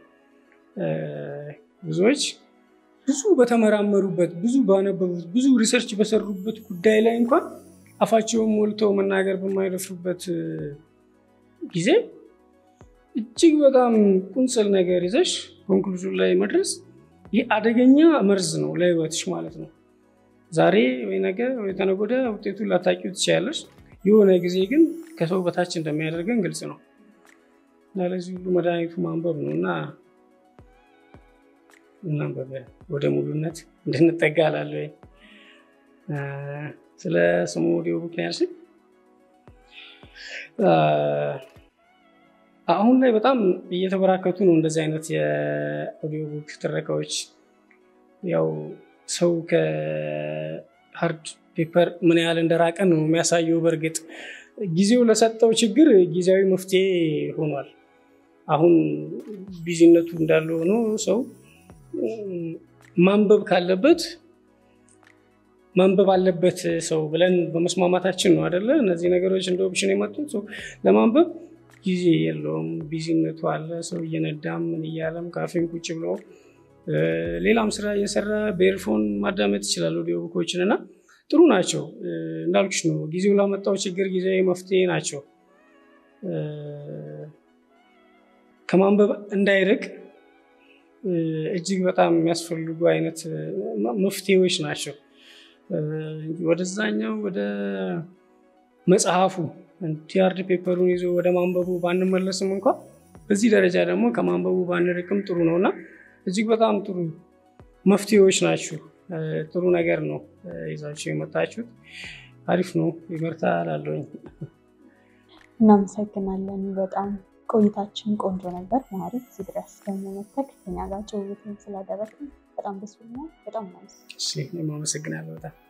ብዙዎች ብዙ በተመራመሩበት፣ ብዙ ባነበቡት፣ ብዙ ሪሰርች በሰሩበት ጉዳይ ላይ እንኳን አፋቸውን ሞልተው መናገር በማይደፍሩበት ጊዜ እጅግ በጣም ቁንጽል ነገር ይዘሽ ኮንክሉዥን ላይ መድረስ ይህ አደገኛ መርዝ ነው ለህይወትሽ ማለት ነው። ዛሬ ወይ ነገ ወይ ተነገ ወዲያ ውጤቱን ላታቂው ትችያለሽ። የሆነ ጊዜ ግን ከሰው በታች እንደሚያደርገን ግልጽ ነው እና ለዚህ ሁሉ መድኃኒቱ ማንበብ ነው እና እናንበብ ወደ ሙሉነት እንድንጠጋ እላለሁ። ስለ ስሙ ኦዲዮ ቡክ ነው ያልሽኝ። አሁን ላይ በጣም እየተበራከቱ ነው እንደዚህ አይነት የኦዲዮ ቡክ ትረካዎች። ያው ሰው ከሀርድ ፔፐር ምን ያህል እንደራቀ ነው የሚያሳየው። በእርግጥ ጊዜው ለሰጠው ችግር ጊዜያዊ መፍትሄ ሆኗል። አሁን ቢዚነቱ እንዳለ ሆኖ ሰው ማንበብ ካለበት ማንበብ አለበት ሰው ብለን በመስማማታችን ነው አደለ? እነዚህ ነገሮች እንደ ኦፕሽን የመጡት ለማንበብ ጊዜ የለውም። ቢዚነቱ አለ። ሰው እየነዳም ምን እያለም ካፌን ቁጭ ብሎ ሌላም ስራ እየሰራ በኤርፎን ማዳመጥ ይችላል ኦዲዮ ቡኮችን እና ጥሩ ናቸው። እንዳልኩሽ ነው ጊዜው ላመጣው ችግር ጊዜያዊ መፍትሄ ናቸው። ከማንበብ እንዳይርቅ እጅግ በጣም የሚያስፈልጉ አይነት መፍትሄዎች ናቸው። ወደዛኛው ወደ መጽሐፉ ቲያርድ ፔፐሩን ይዞ ወደ ማንበቡ ባንመለስም እንኳ በዚህ ደረጃ ደግሞ ከማንበቡ ባንርቅም ጥሩ ነው እና እጅግ በጣም ጥሩ መፍትሄዎች ናችሁ። ጥሩ ነገር ነው ይዛችሁ የመጣችሁት። አሪፍ ነው። ይበርታ እላለሁኝ። እናመሰግናለን። በጣም ቆይታችን ቆንጆ ነበር። ማሪ እዚህ ድረስ ደግሞ መተክ ከኛ ጋር ጭውውትን ስላደረግን በጣም ደስ ብሎኛል። በጣም አመሰግናለሁ በጣም